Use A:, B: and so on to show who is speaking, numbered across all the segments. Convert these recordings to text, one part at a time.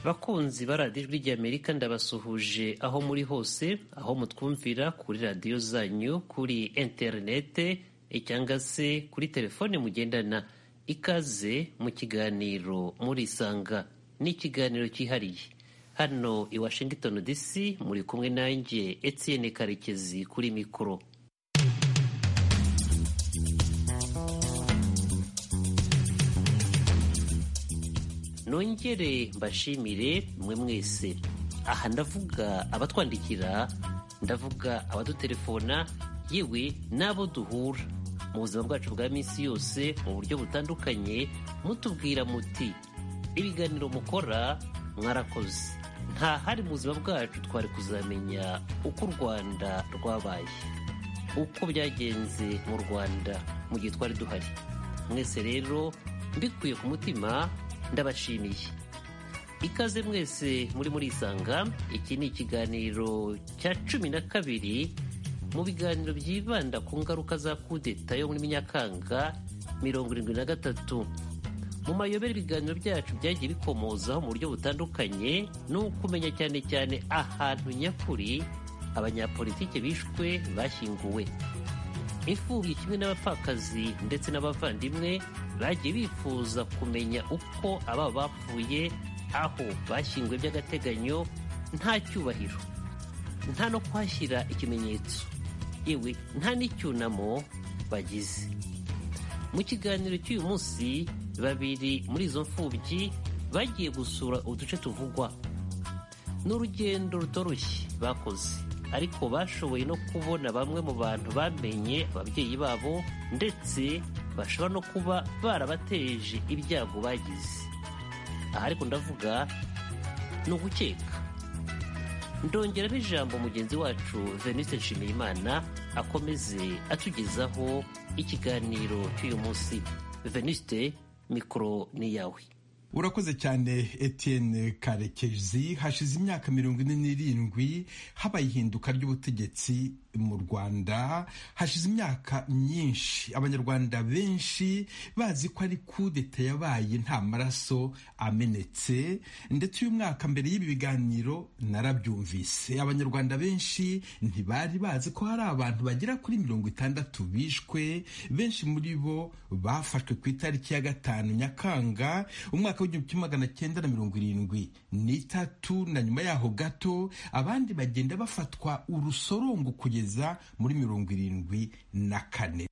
A: bakunzi ba radiyo ijwi ry'amerika ndabasuhuje aho muri hose aho mutwumvira kuri radiyo zanyu kuri interinete cyangwa se kuri telefone mugendana ikaze mu kiganiro murisanga ni ikiganiro cyihariye hano i washington dc muri kumwe nanjye Etienne karekezi kuri mikoro nongere mbashimire mwe mwese aha ndavuga abatwandikira ndavuga abadutelefona yewe n'abo duhura mu buzima bwacu bwa minsi yose mu buryo butandukanye mutubwira muti ibiganiro mukora mwarakoze nta hari mu buzima bwacu twari kuzamenya uko u rwanda rwabaye uko byagenze mu rwanda mu gihe twari duhari mwese rero mbikuye ku mutima ndabashimiye ikaze mwese muri murisanga iki ni ikiganiro cya cumi na kabiri mu biganiro byibanda ku ngaruka za kudeta yo muri nyakanga mirongo irindwi na gatatu mu mayobera ibiganiro byacu byagiye bikomozaho mu buryo butandukanye ni ukumenya cyane cyane ahantu nyakuri abanyapolitike bishwe bashyinguwe imfubyi kimwe n'abapfakazi ndetse n'abavandimwe bagiye bifuza kumenya uko aba bapfuye aho bashyinguwe by'agateganyo nta cyubahiro nta no kuhashyira ikimenyetso yewe nta n'icyunamo bagize mu kiganiro cy'uyu munsi babiri muri izo mfubyi bagiye gusura uduce tuvugwa ni urugendo rutoroshye bakoze ariko bashoboye no kubona bamwe mu bantu bamenye ababyeyi babo ndetse bashobora no kuba barabateje ibyago bagize aha ariko ndavuga ni ugukeka ndongeramo ijambo mugenzi wacu venise nshimiyimana akomeze atugezaho ikiganiro cy'uyu munsi veniste mikoro ni iyawe
B: urakoze cyane Etienne karekezi hashize imyaka mirongo ine n'irindwi habaye ihinduka ry'ubutegetsi mu rwanda hashize imyaka myinshi abanyarwanda benshi bazi ko ari kudeta yabaye nta maraso amenetse ndetse uyu mwaka mbere y'ibi biganiro narabyumvise abanyarwanda benshi ntibari bazi ko hari abantu bagera kuri mirongo itandatu bishwe benshi muri bo bafashwe ku itariki ya gatanu nyakanga umwaka w'igihumbi kimwe magana cyenda na mirongo irindwi n'itatu na nyuma yaho gato abandi bagenda bafatwa urusorongo kugeza muri mirongo irindwi na kane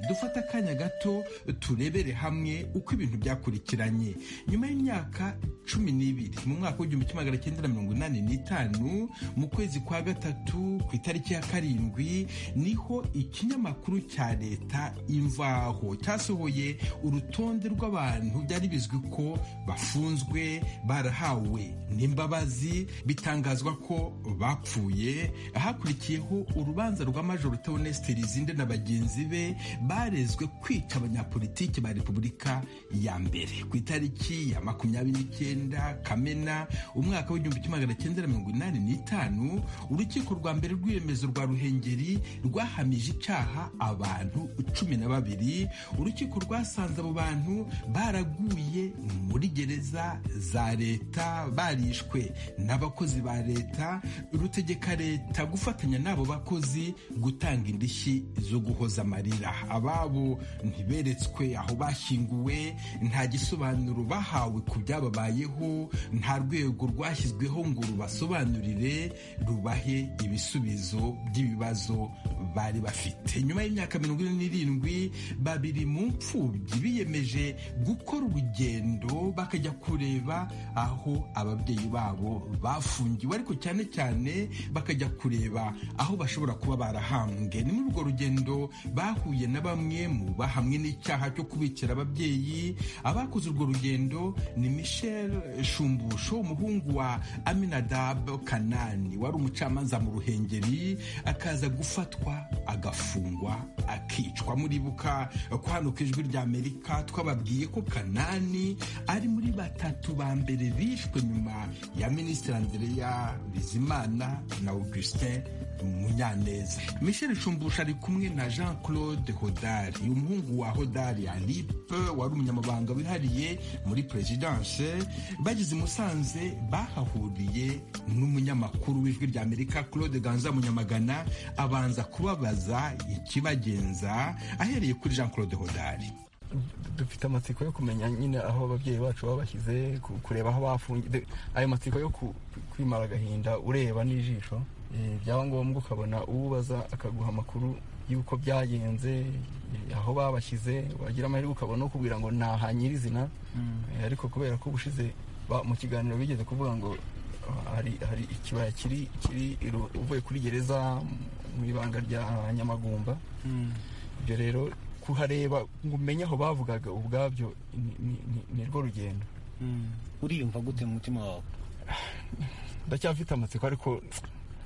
B: dufata akanya gato turebere hamwe uko ibintu byakurikiranye nyuma y'imyaka cumi n'ibiri mu mwaka w'igihumbi kimwe magana cyenda na mirongo inani n'itanu mu kwezi kwa gatatu ku itariki ya karindwi niho ikinyamakuru cya leta imvaho cyasohoye urutonde rw'abantu byari bizwi ko bafunzwe barahawe n'imbabazi bitangazwa ko bapfuye hakurikiyeho urubanza rwa majoro Theoneste Lizinde na bagenzi be barezwe kwica abanyapolitiki ba repubulika ya mbere ku itariki ya makumyabiri n'icyenda kamena umwaka w'igihumbi kimwe magana cyenda na mirongo inani n'itanu urukiko rwa mbere rw'iremezo rwa ruhengeri rwahamije icyaha abantu cumi na babiri urukiko rwasanze abo bantu baraguye muri gereza za leta barishwe n'abakozi ba leta rutegeka leta gufatanya n'abo bakozi gutanga indishyi zo guhoza amarira ababo ntiberetswe aho bashyinguwe nta gisobanuro bahawe ku byababayeho nta rwego rwashyizweho ngo rubasobanurire rubahe ibisubizo by'ibibazo bari bafite nyuma y'imyaka mirongo ine n'irindwi babiri mu mfubyi biyemeje gukora urugendo bakajya kureba aho ababyeyi babo bafungiwe ariko cyane cyane bakajya kureba aho bashobora kuba barahambwe ni muri urwo rugendo bahuye n'aba bamwe mu bahamwe n'icyaha cyo kubikira ababyeyi abakoze urwo rugendo ni michel shumbusho umuhungu wa aminadab kanani wari umucamanza mu ruhengeri akaza gufatwa agafungwa akicwa muribuka ko hano ku ijwi rya amerika twababwiye ko kanani ari muri batatu ba mbere bishwe nyuma ya minisitiri andrea bizimana na augustin munyaneza michel shumbusha ari kumwe na jean claude hodari umuhungu wa hodari alipe wari umunyamabanga wihariye muri perezidanse bageze i musanze bahahuriye n'umunyamakuru w'ijwi rya amerika claude ganza munyamagana abanza kubabaza ikibagenza ahereye kuri jean claude hodari
C: dufite amatsiko yo kumenya nyine aho ababyeyi bacu baba bashyize kureba aho bafungiye ayo matsiko yo kwimara agahinda ureba n'ijisho byaba ngombwa ukabona uwubaza akaguha amakuru y'uko byagenze aho babashyize wagira amahirwe ukabona ukubwira ngo ni aha nyirizina ariko kubera ko ubushize mu kiganiro bigeze kuvuga ngo hari ikibaya kiri uvuye kuri gereza mu ibanga rya nyamagumba ibyo rero kuhareba ngo umenye aho bavugaga ubwabyo ni rwo rugendo
D: uriyumva gute mu mutima wawe
C: ndacyafite amatsiko ariko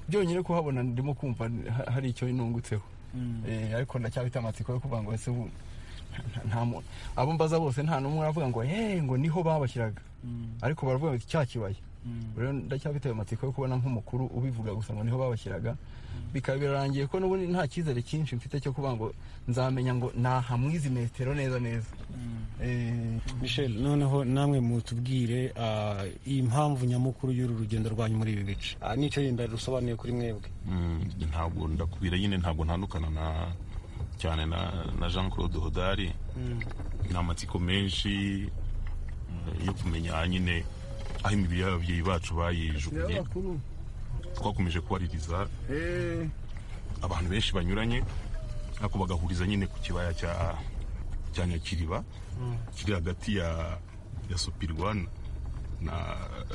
C: byonyine kuhabona ndimo kumva hari icyo nungutseho ariko ndacyafite amatsiko yo kuvuga ngo ese ubu nta muntu abo mbaza bose nta n'umwe uravuga ngo hehe ngo niho babashyiraga ariko baravuga ngo cya kibaya rero ndacyafite ayo matsiko yo kubona nk'umukuru ubivuga gusa ngo niho babashyiraga bikaba birarangiye ko n'ubundi nta cyizere cyinshi mfite cyo kuvuga ngo nzamenya ngo nahamwe izi metero neza neza
D: michel noneho namwe mutubwire impamvu nyamukuru y'uru rugendo rwanyu muri ibi bice n'icyo yenda rusobanuye kuri mwebwe
E: ntabwo ndakubwira nyine ntabwo ntandukana na cyane na jean claude hodari ni amatsiko menshi yo kumenya nyine aho imibiri y'ababyeyi bacu bayijugunye twakomeje kubaririza abantu benshi banyuranye ariko bagahuriza nyine ku kibaya cya nyakiriba kiri hagati ya supirwa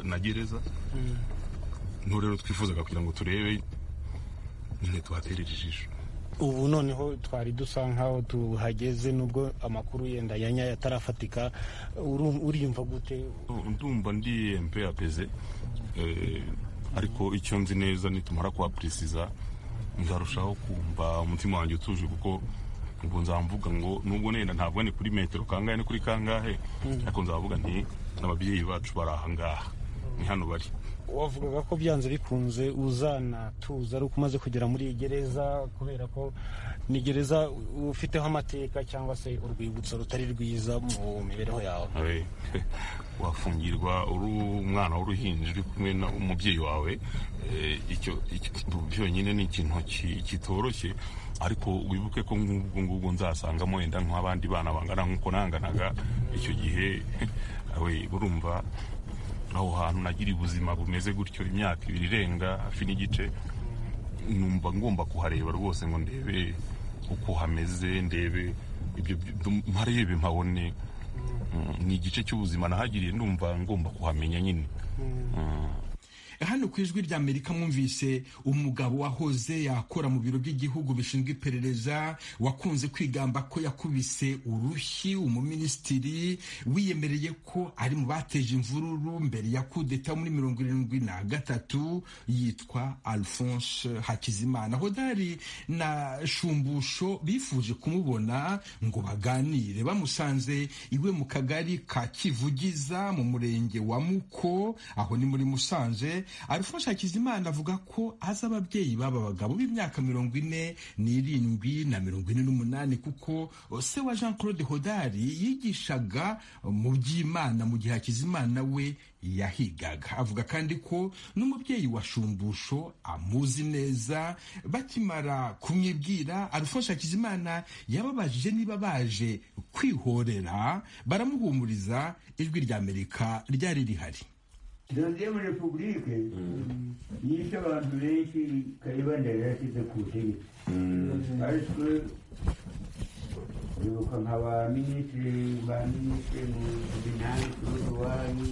E: na gereza n'ubu rero twifuzaga kugira ngo turebe nyine tuhaterere ijisho
D: ubu noneho twari dusa nk'aho tuhageze nubwo amakuru yenda ya nyayo atarafatika uriyumva gute
E: ndumva ndi mpeyapeze ariko icyo nzi neza nitumara kuhaperesiza nzarushaho kumva umutima wanjye utuje kuko ubwo nzamvuga ngo nubwo nenda ntabwo ni kuri metero kangahe ni kuri kangahe ariko nzavuga nti ababyeyi bacu bari ahangaha ni hano bari
D: wavugaga ko byanze bikunze uzanatuza ari uko umaze kugera muri iyi gereza kubera ko ni gereza ufiteho amateka cyangwa se urwibutso rutari rwiza mu mibereho yawe
E: wafungirwa uri umwana w'uruhinja uri kumwe n'umubyeyi wawe byonyine ni ikintu kitoroshye ariko wibuke ko nk'ubwo ngubwo nzasangamo wenda nk'abandi bana bangana nk'uko nanganaga icyo gihe burumva aho hantu nagira ubuzima bumeze gutyo imyaka ibiri irenga hafi n'igice numva ngomba kuhareba rwose ngo ndebe uko hameze ndebe ibyo mparebe mpabone ni igice cy'ubuzima nahagiriye ndumva ngomba kuhamenya nyine
B: hano ku ijwi rya amerika mwumvise umugabo wahoze yakora mu biro by'igihugu bishinzwe iperereza wakunze kwigamba ko yakubise urushyi umuminisitiri wiyemereye ko ari mu bateje imvururu mbere ya kudeta muri mirongo irindwi na gatatu yitwa alphonse hakizimana hodari na shumbusho bifuje kumubona ngo baganire bamusanze iwe mu kagari ka kivugiza mu murenge wa muko aho ni muri musanze alphonse hakizimana avuga ko azi ababyeyi b'aba bagabo b'imyaka mirongo ine n'irindwi na mirongo ine n'umunani kuko se wa jean claude hodari yigishaga mu by'imana mu gihe hakizimana we yahigaga avuga kandi ko n'umubyeyi wa shumbusho amuzi neza bakimara kumwibwira alphonse hakizimana yababajije niba baje kwihorera baramuhumuriza ijwi ry'amerika ryari rihari
F: dosiye muri repubulike yishe abantu benshi kayibanda yarashyize ku butegetsi ariko bibuka nka ba minisitiri ba minisitiri mu binani kuri ruwanyi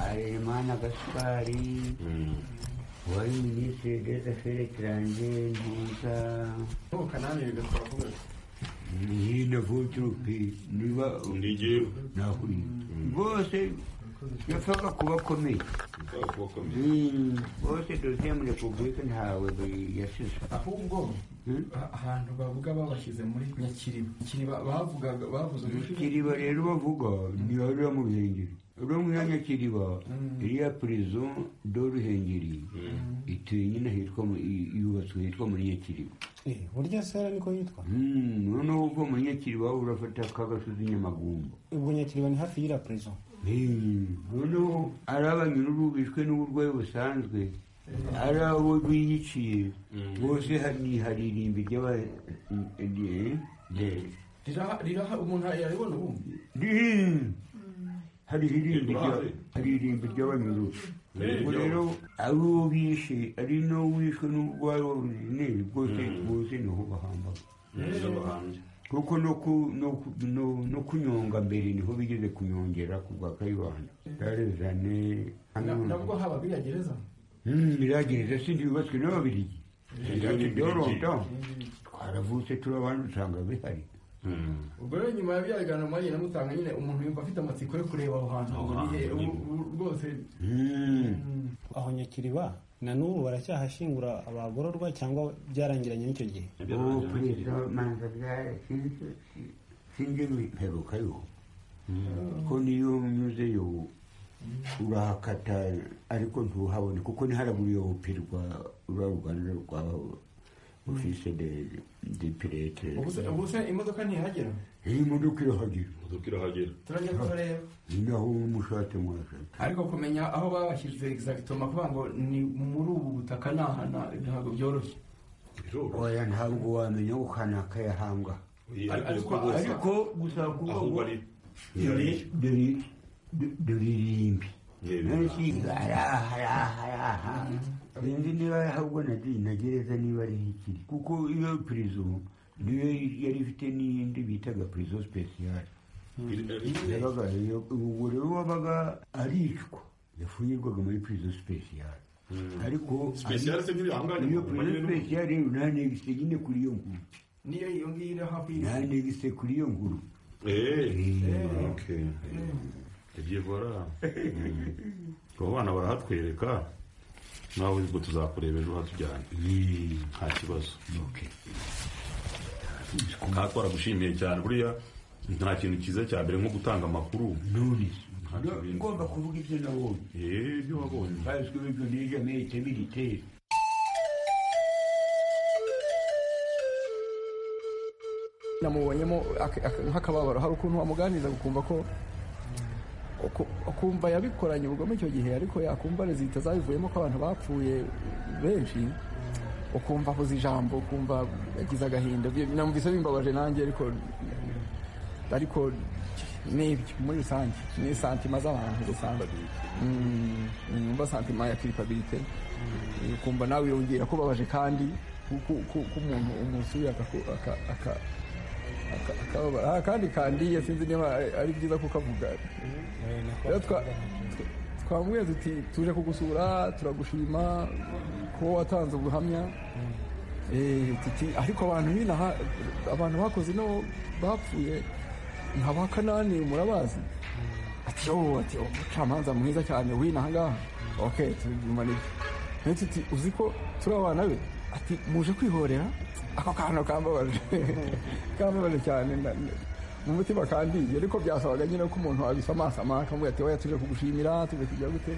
F: aremana gaspari wari minisitiri des affaires étrangères ntuza hino vuturupi niba
E: ni jyewe
F: nahuye bose yapfaga kuba akomeye Mm, bose dosiye muri repubulika ntawe yasizwe
C: ahubwo ahantu bavuga babashyize muri nyakiriba nyakiriba bavugaga bavuze
F: kiriba rero bavuga ni ariyo mu ruhengeri uriya mwanya kiriba iriya purizo do ruhengeri ituye nyine hitwa mu- i- yubatswe hitwa muri nyakiriba
D: burya sera niko yitwa
F: Mm, noneho uva muri nyakiriba urafata ka gasozi nyamagumba
D: ubwo nyakiriba ni hafi y'ira prezo
F: Mm, noneho ari abanyururu bishwe n'uburwayi busanzwe ari abo biyiciye bose ha- ni hari irimbi ry'aba eh, eh,
C: riraha riraha umuntu yaribona ubundi
F: Ding! hari irimbi
E: Iruhande.
F: rya- hari irimbi ry'abanyururu
E: Eh,
F: ubwo rero ari uwo bishe ari n'uwo wishwe n'uburwayi burunene bwose bwose niho bahambaga kuko no ku- no ku- no- no kunyonga mbere niho bigeze kunyongera ku bwa kayibanda yarezane
C: nabwo habaga iya gereza
F: iragereza sindi yubatswe n'ababirigi
E: Ibirigi.
F: doronta twaravutse turi abandi usanga bihari
C: ubwo rero nyuma ya bya biganiro mwagiye na mutanga nyine umuntu yumva afite amatsiko yo kureba aho hantu ngo ni he- ubu- ubu rwose
F: Mm.
D: aho nyakiriba na n'ubu baracyahashyingura abagororwa cyangwa byarangiranye n'icyo gihe
F: ubu perezida manza bwarashinzwe sinjye mperuka yo ko niyo unyuzeyo urahakata ariko ntuhabone kuko ntiharaburiye upirwa rwa ruganda rwa ofise de de pirete
C: ubu se- ubu se imodoka ntihagera
F: iyi modoka irahagera
C: turajya kuhareba
F: ni naho umushatse mwashaka
C: ariko kumenya aho babashyize egizagitoma kuvuga ngo ni muri ubu butaka ni aha na- ntabwo byoroshye
F: oya ntabwo wamenya ngo kanaka yahambwa ariko gusa kuvuga ngo dore dore dore irimbi sinzi niba ari ahubwo nadi- na gereza niba ari ikiri kuko iyo pirizo niyo yari ifite n'iyindi bitaga pirizo sipesiyare yabaga iyo- ubwo rero wabaga aricwa yafunyirwaga muri pirizo sipesiyare ariko
E: Special se ntibihangane
F: iyo
E: mu
F: pirizo
E: manyine no mu-
F: sipesiyare ntanegise nyine kuri iyo nkuru
C: niyo iyo ngiyo iri hafi y'iri-
F: ntanegise kuri iyo nkuru
E: ibyo bora abo bana barahatwereka nawe ubwo tuzakureba ejo hatujyanye nta kibazo nka twaragushimiye cyane buriya nta kintu cyiza cya mbere nko gutanga amakuru
F: none
E: Nta cyo bindi.
F: ngomba kuvuga ibyo nabonye
E: Eh, ibyo wabonye
F: bazwi ibyo niga mete militeri
C: namubonyemo ak- ak- nk'akababaro hari ukuntu wamuganiriza ukumva ko uku- ukumva yabikoranye ubugome icyo gihe ariko yakumva rezita zabivuyemo ko abantu bapfuye benshi ukumva avuze ijambo ukumva yagize agahinda Bi- namvise bimbabaje nanjye ariko ariko nibyo muri rusange ni santima z'abantu rusange Mm, numva santima ya kiripabirite ukumva nawe yongera kubabaje kandi k'umuntu umusuye akaku- aka- aka- aka- akababara Ah, kandi kandiye sinzi niba ari- ari byiza kukavuga rero twa- tw- twamubwiye tuti tuje kugusura turagushima kuba watanze ubuhamya Eh, tuti ariko abantu binaha abantu bakoze ino bapfuye nka ba kanani murabazi ati yo ati umucamanza mwiza cyane w'inaha ngaha ok tubimanike nayo tuti uzi ko turi abana be ati muje kwihorera ako kantu kambabaje kambabaje cyane na- na- mu mutima kandiye ariko byasabaga nyine ko umuntu abisamasama akamubwira ati oya tuje kugushimira tuje kujya gute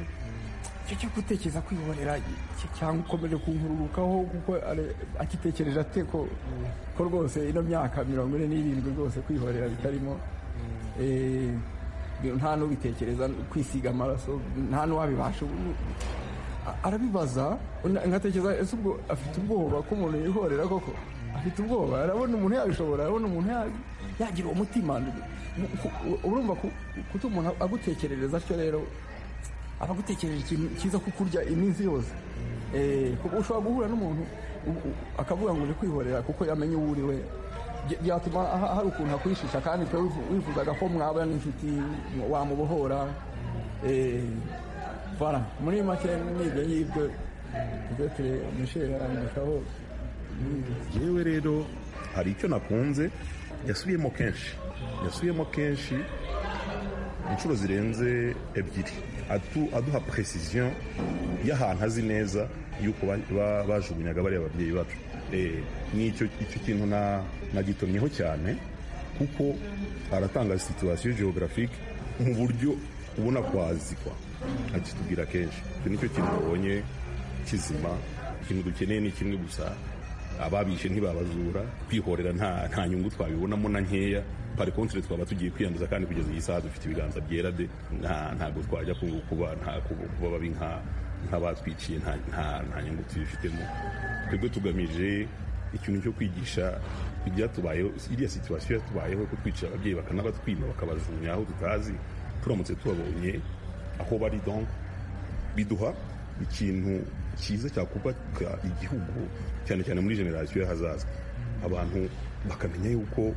C: icyo cyo gutekereza kwihorera cy- cyangwa ukomeje kunkururukaho kuko are- agitekereje ate ko ko rwose ino myaka mirongo ine n'irindwi rwose kwihorera bitarimo Eh, nta n'ubitekereza kwisiga amaraso nta n'uwabibasha ubu a- arabibaza na- ngatekereza ese ubwo afite ubwoba ko umuntu yihorera koko afite ubwoba arabona umuntu yabishobora arabona umuntu ya- yagira uwo mutima Mu- ku- u- urumva ku- kuta umuntu agutekerereza atyo rero abagutekereje ikintu cyiza ko kurya iminsi yose Eh, kuko ushobora guhura n'umuntu u- u- akavuga ngo uje kwihorera kuko yamenye uwo uri we Bya- byatuma ha- hari ukuntu akwishisha kandi twe wifu- wifuzaga ko mwaba n'inshuti mwa- wamubohora Eh, voilà muri make n'ibyo ngibyo tuzetere misheri arandushaho
G: yewe rero hari icyo nakunze
E: yasubiyemo kenshi yasubiyemo kenshi inshuro zirenze ebyiri atu- aduha precision y'ahantu azi neza y'uko ba- ba- bajugunyaga bariya babyeyi bacu Eh, nicyo icyo kintu na- nagitomyeho cyane kuko aratanga situwasiyo geographique mu buryo ubona kwazikwa akitubwira kenshi icyo nicyo kintu babonye kizima ikintu dukeneye ni kimwe gusa ababishe ntibabazura kwihorera nta nta nyungu twabibonamo na nkeya pari kontre twaba tugiye kwiyanduza kandi kugeza iyi saha dufite ibiganza byera de nta ntabwo twajya ku- kuba nta ku- kuba babi nka nk'abatwikiye nta nta nta nyungu tubifitemo twebwe tugamije ikintu cyo kwigisha ibyatubayeho iriya situwasiyo yatubayeho ko twica ababyeyi bakanabatwima bakabajugunya aho tutazi turamutse tubabonye aho bari donc biduha ikintu cyiza cyakubaka igihugu cyane cyane muri generasiyo y'ahazaza abantu bakamenya yuko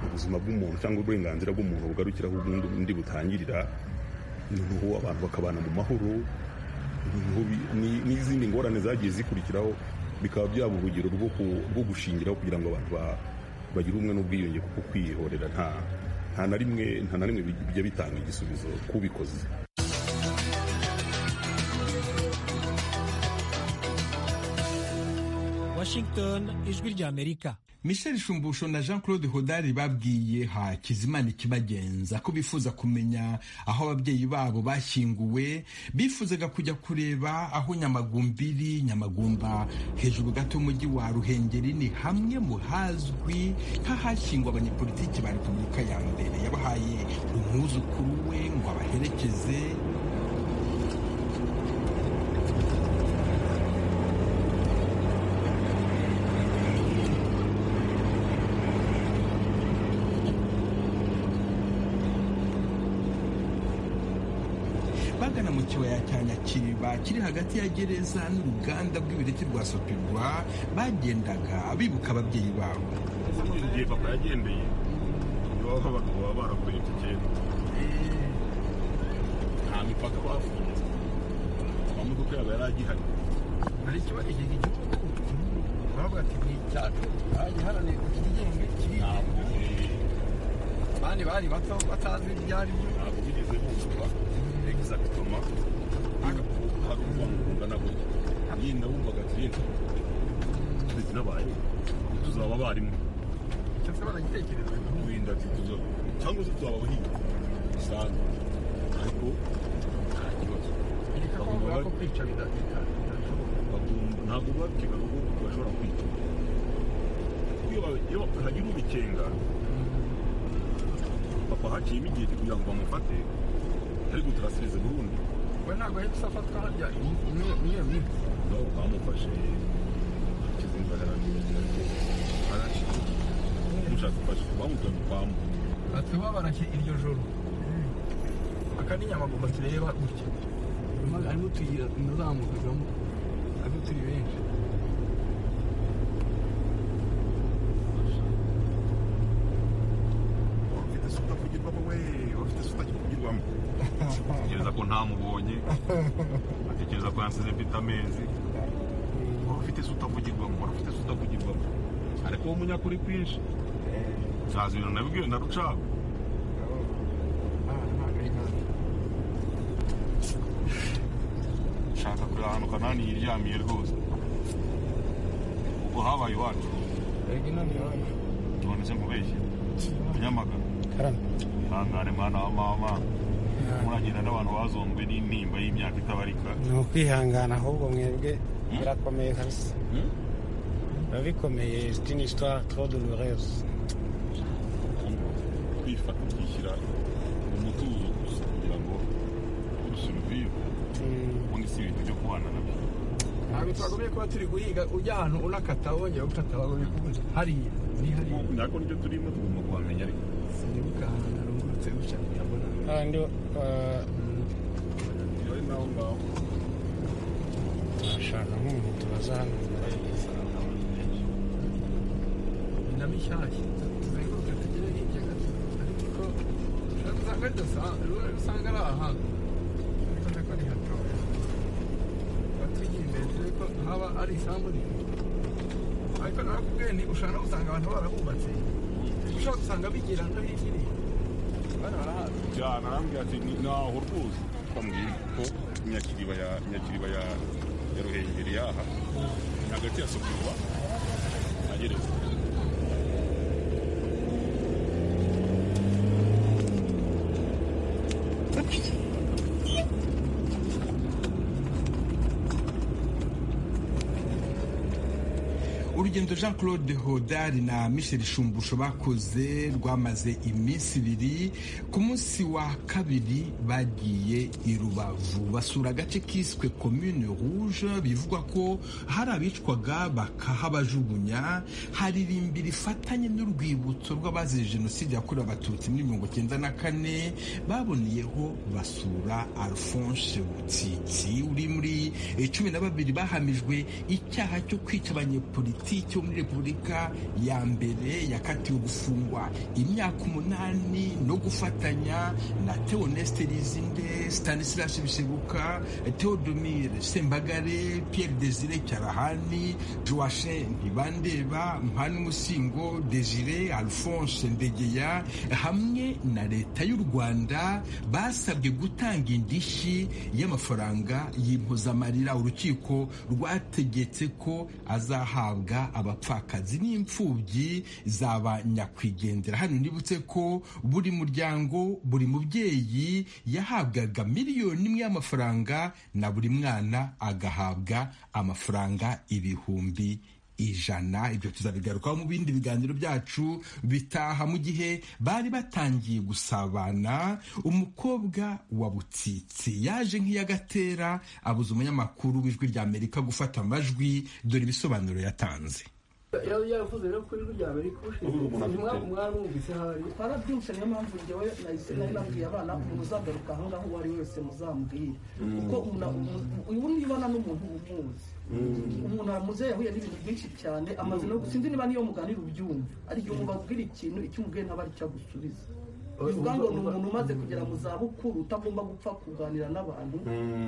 E: ubuzima bw'umuntu cyangwa uburenganzira bw'umuntu bugarukiraho ubundi undi butangirira noneho abantu bakabana mu mahoro noneho bi- ni- n'izindi ngorane zagiye zikurikiraho bikaba byaba urugero rwo ku- rwo gushingiraho kugira ngo abantu ba- bagire ubumwe n'ubwiyunge kuko kwihorera nta nta na rimwe nta na rimwe bijya bitanga igisubizo kubikoze
H: Washington ijwi ry'Amerika
B: michel shumbusho na jean claude hodari babwiye hakizimana ikibagenza ko bifuza kumenya aho ababyeyi babo bashyinguwe bifuzaga kujya kureba aho nyamagumbiri nyamagumba hejuru gato y'umujyi wa ruhengeri ni hamwe mu hazwi nk'ahashyingwa abanyepolitiki ba repubulika ya mbere yabahaye umwuzukuru we ngo abaherekeze bagana mu kibaya cya nyakiriba kiri hagati ya gereza n'uruganda rw'ibireti rwa sopirwa bagendaga bibuka ababyeyi babo
I: igihe papa yagendeye iwabo abagabo baba barakuye iki cyenda nta mipaka bafunze amamodoka yabo yari agihari
C: hari ikibazo iki gihugu baravuga ati ni icyacu bagiharaniye ngo kigenge kirigenge abandi bari bato batazi ibyo ari byo
I: ntabwo bigeze buzura egizagitoma hari urwango rungana gutya yenda wumvaga ati yenda twese nabaye tuzaba abarimu
C: cyose baragitekereza
I: wirinda ati tuzaba cyangwa se tuzaba abahinzi bisanzwe ariko nta kibazo
C: igikapu bavuga ko kwica bidafite
I: bagomba ntabwo biba bikenewe ko bashobora kwica iyo ba- iyo ba- hagira ubikenga papa haciyemo igihe kugira ngo bamufate ariko turasirize burundu
C: we ntabwo ahita afatwa harya niyo minsi
I: nabo bamufashe kizinga arashyize mushaka gufasha bamutanye kwamu
C: ati bo barashye iryo joro aka ni nyamagumba tureba gutya Harimo- harimo utuyira tunazamukagamo ntabwo turi benshi
I: bafite isuka kugirwamo we bafite isuka kugirwamo atekereza ko ntamubonye atekereza ko yansize mfite amezi wari ufite isuka kugirwamo wari ufite isuka kugirwamo ariko wowe umunyakuri kwinshi nsaza ibintu nabibwiwe na rucagu nshaka kureba ahantu kanani yiryamiye rwose ubwo habaye iwacu
C: rege none iwacu
I: none se nkubeshye nyamagana ihangane mwana wa mama muragenda n'abantu bazongwe n'intimba y'imyaka itabarika
D: ni ukwihangana ahubwo mwebwe birakomeye kabisa biba bikomeye sitini sitari toro doloreze
I: kwifata ukishyira mu mutuzo gusa kugira ngo urusuruvive ubundi si ibintu byo kubana nabyo
C: ntabwo twagombye kuba turi guhiga ujya ahantu unakata wongera ukata bagombye kubuza hariya ni hariya
I: nako nibyo turimo tugomba kuhamenya ariko
C: sinibuka ahantu narungurutse gutya ndabona
D: kandi
I: iyo ari naho ngaho
D: turashaka nk'umuntu tubaza hano
C: na mishyashya tuzenguruke tugere hirya gato ariko ko ushobora usanga ridasanzwe usanga ari ahantu urabona ko ni hatoya tuba tugiye imbere turebe ko haba ari isambu nini ariko nawe kubwiye nti ushobora no gusanga abantu barahubatse ushaka
J: ushobora gusanga bigira no hirya bana barahazi
E: cyane arambwira ati "Ni- ntaho rwose bambwira ko nyakiriba ya nyakiriba ya ya ruhengeri yaha hagati ya sokurwa ageretse
B: urugendo jean claude hodari na michel shumbusho bakoze rwamaze iminsi ibiri ku munsi wa kabiri bagiye i rubavu basura agace kiswe commune rouge bivugwa ko hari abicwaga bakahabajugunya haririmbira rifatanye n'urwibutso rw'abazize jenoside yakorewe abatutsi muri mirongo cyenda na kane baboneyeho basura alphonse butitsi uri muri eh, cumi na babiri bahamijwe icyaha cyo kwica abanyepolitiki bo muri repubulika ya mbere yakatiwe gufungwa imyaka umunani no gufatanya na teoneste rizinde stanislas biseguka teodomire sembagare pierre desire cyarahani joashe ntibandeba mpana umusingo desire alphonse ndegeya hamwe na leta y'u rwanda basabwe gutanga indishyi y'amafaranga y'impozamarira urukiko rwategetse ko azahabwa abapfakazi n'imfubyi zaba nyakwigendera hano nibutse ko buri muryango buri mubyeyi yahabwaga miliyoni imwe y'amafaranga na buri mwana agahabwa amafaranga ibihumbi ijana ibyo tuzabigarukaho mu bindi biganiro byacu bitaha mu gihe bari batangiye gusabana umukobwa wa butsitsi yaje nk'iyagatera abuza umunyamakuru w'ijwi ry'amerika gufata amajwi dore ibisobanuro yatanze
C: yari yaravuze rero ko ijwi rya amerika ubushinzwe mwarumvise hari
K: twarabyutse niyo mpamvu njyewe nahise nari nabwiye abana muzagaruka aho ngaho uwo ari we wese muzambwire kuko umuntu- umuntu- uyu nibana n'umuntu umuzi umuntu aramuze yahuye n'ibintu byinshi cyane amaze no sinzi niba niyo muganira ubyumva ariko umuntu abwira ikintu icyo umubwiye ntabwo ari cyo agusubiza bivuga ngo ni umuntu umaze kugera mu zabukuru utagomba gupfa kuganira n'abantu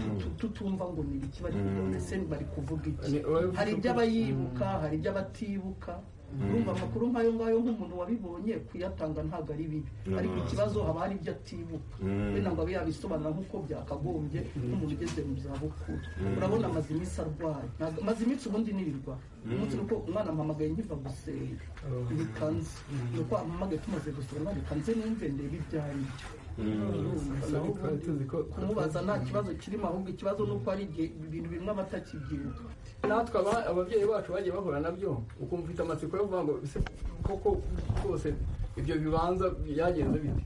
K: tutu- tutumva ngo ni ibiki bari kuvuga ese bari kuvuga iki hari ibyo aba yibuka hari ibyo aba atibuka urumva amakuru nk'ayo ngayo nk'umuntu wabibonye kuyatanga ntabwo ari bibi ariko ikibazo haba hari ibyo atibuka wenda ngo abe yabisobanura nk'uko byakagombye nk'umuntu ugeze mu zabukuru urabona amaze iminsi arwaye Ntabwo- amaze iminsi ubundi nirirwa umunsi ni uko umwana mpamagaye nkiva gusenga bikanze ni uko mpamagaye tumaze gusenga bikanze numve ndebe ibyo ari byo kumubaza nta kibazo kirimo ahubwo ikibazo ni uko hari igihe ibintu bimwe aba atakibyibuka
C: natwe aba- ababyeyi bacu bagiye bahura nabyo ukumva ufite amatsiko yo kuvuga ngo ese koko rwose ibyo bibanza byagenze bite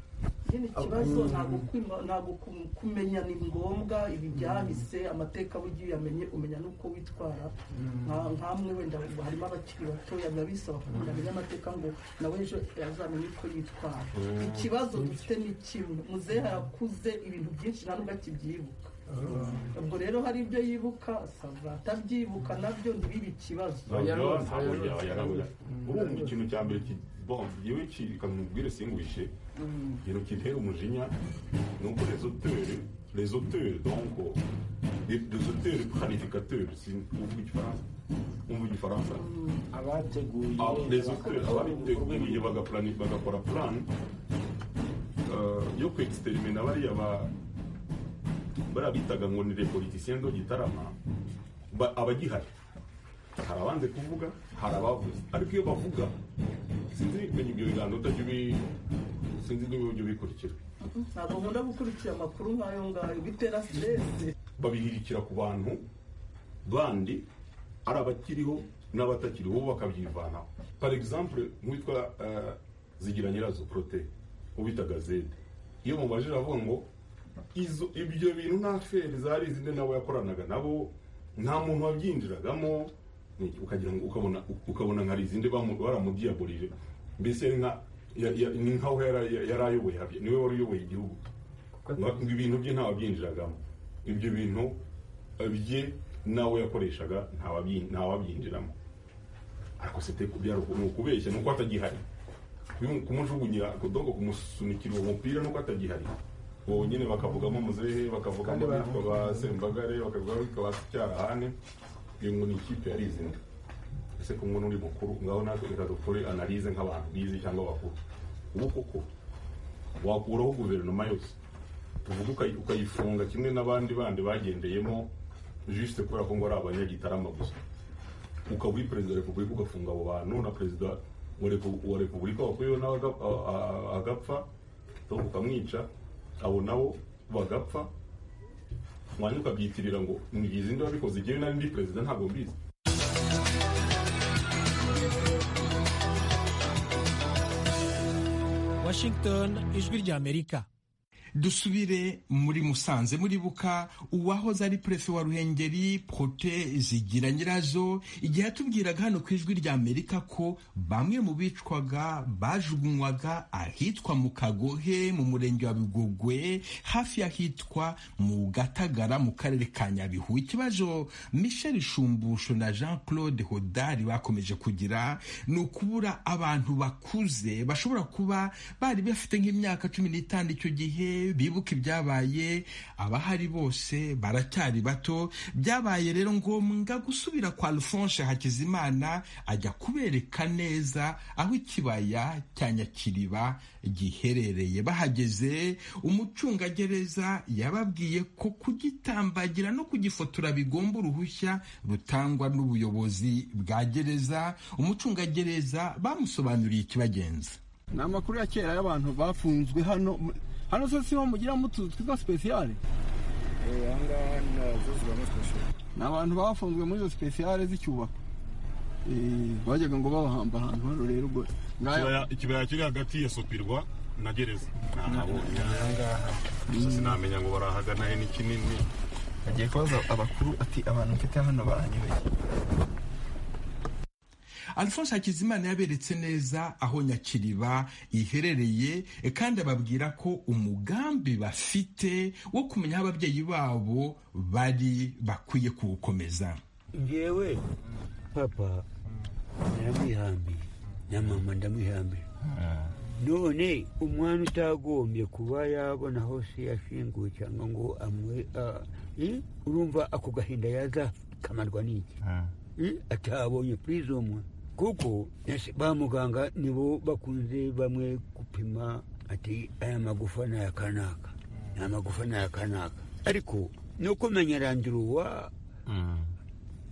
K: ikindi kibazo ntabwo kwima- ntabwo kum- kumenya ni ngombwa ibibyahise amateka aba ugiye uyamenye umenya n'uko witwara Nka- nkamwe wenda harimo abakiri batoya biba bisaba kugira amenye amateka ngo nawe ejo azamenye uko yitwara ikibazo dufite ni kimwe muzehe arakuze ibintu byinshi nta nubwo akibyibuka ubwo rero hari ibyo yibuka sava atabyibuka nabyo ntibibe ikibazo
E: ubu ikintu cya mbere bon yewe kikamubwire singwishe ikintu kintera umujinya ni uko rezoteri rezoteri donc rezoteri planificateur uvuga igifaransa umva igifaransa
D: abateguye
E: rezoteri ababiteguye bagaplani- bagakora plan eh, yo kuexperimenta bariya ba bariya bitaga ngo ni repolitisien do gitarama ba- abagihari hari abanze kuvuga hari abavuze ariko iyo bavuga sinzi menya ibyo biganza utajya ubi sinzi niba ujya ubikurikira
K: ntabwo nkunda gukurikira amakuru nk'ayo ngayo bitera siteresi
E: babihirikira ku bantu bandi ari abakiriho n'abatakiriho bo bakabyivanaho par exemple nk'uwitwa eh, zigira nyirazo prote ubitaga zede iyo mubajije avuga ngo izo ibyo bintu nta feri zari izindi nabo yakoranaga nabo nta muntu wabyinjiragamo ni- ukagira ngo ukabona ukabona nka izindi bamu- baramudiyaburije mbese yari nka ya- ya- ni nkaho yari yari ayoboye habye- niwe wari uyoboye igihugu ngo ibintu bye ntawabyinjiragamo ibyo bintu bye nawe yakoreshaga ntawabyinjiramo ntawabyinjiramo ariko sete kubyara ni ukubeshya ni uko atagihari Kumu- kumujugunyira kudogo kumusunikira uwo mupira ni uko atagihari uwo nyine bakavugamo muzehe bakavugamo abitwa ba sembagare bakavugamo abitwa ba cyarahane iyo ngo ni ikipe yarizina ese ko ngo n'uri mukuru ngaho natwe reka dukore analize nk'abantu bize cyangwa bakuru ubu koko wakuraho guverinoma yose tuvuga ukayi- ukayifunga kimwe n'abandi bandi bagendeyemo juste kubera ko ngo ari abanyagitarama gusa ukaba uri perezida wa repubulika ugafunga abo bantu na perezida wa repu- wa repubulika wakuriyeho nawe aga- a- a- agapfa cyangwa ukamwica abo nabo bagapfa mwanya ukabyitirira ngo ni izindi wabikoze igihe nari ndi perezida ntabwo mbizi
L: Washington ijwi ry'Amerika
B: dusubire muri musanze muribuka uwahoze ari perefe wa ruhengeri prote zigira nyirazo igihe yatubwiraga hano ku ijwi ry'amerika ko bamwe mu bicwaga bajugunywaga ahitwa mu kagohe mu murenge wa bigogwe hafi y'ahitwa mu gatagara mu karere ka nyabihu ikibazo michel shumbusho na jean claude hodari bakomeje kugira ni ukubura abantu bakuze bashobora kuba bari bafite nk'imyaka cumi n'itanu icyo gihe bibuka ibyabaye abahari bose baracyari bato byabaye rero ngombwa gusubira kwa alphonse hakizimana ajya kubereka neza aho ikibaya cya nyakiriba giherereye bahageze umucungagereza yababwiye ko kugitambagira no kugifotora bigomba uruhushya rutangwa n'ubuyobozi bwa gereza umucungagereza bamusobanuriye ikibagenza
C: ni amakuru ya kera y'abantu bafunzwe hano hano se siho mugira mutuzu twitwa sipesiyare
I: ahangaha nazo zibamo sitasiyo
C: ni abantu bafunzwe muri izo sipesiyare z'icyubako Eh, bajyaga ngo babahamba ahantu hano rero ubwo
E: Ikibaya- ikibaya kiri hagati ya sopirwa na gereza nahabonye gusa sinamenya ngo barahagana he ni kinini
C: agiye kubaza abakuru ati abantu mfite hano baranyobeye
B: alphonse hakizimana yaberetse neza aho nyakiriba iherereye e, kandi ababwira ko umugambi bafite wo kumenya aho ababyeyi babo bari bakwiye kuwukomeza
F: ngewe papa ndamwihambiye na mama ndamwihambiye none umwana utagombye kuba yabona hose yashinguwe cyangwa ngo amwe ah, eh, urumva ako gahinda yaza kamarwa n'iki Eh, atabonye purizomu kuko nasi- ba muganga nibo bakunze bamwe gupima ati aya magufa ni aya kanaka ni amagufa ni aya kanaka ariko no kumenya randiruwa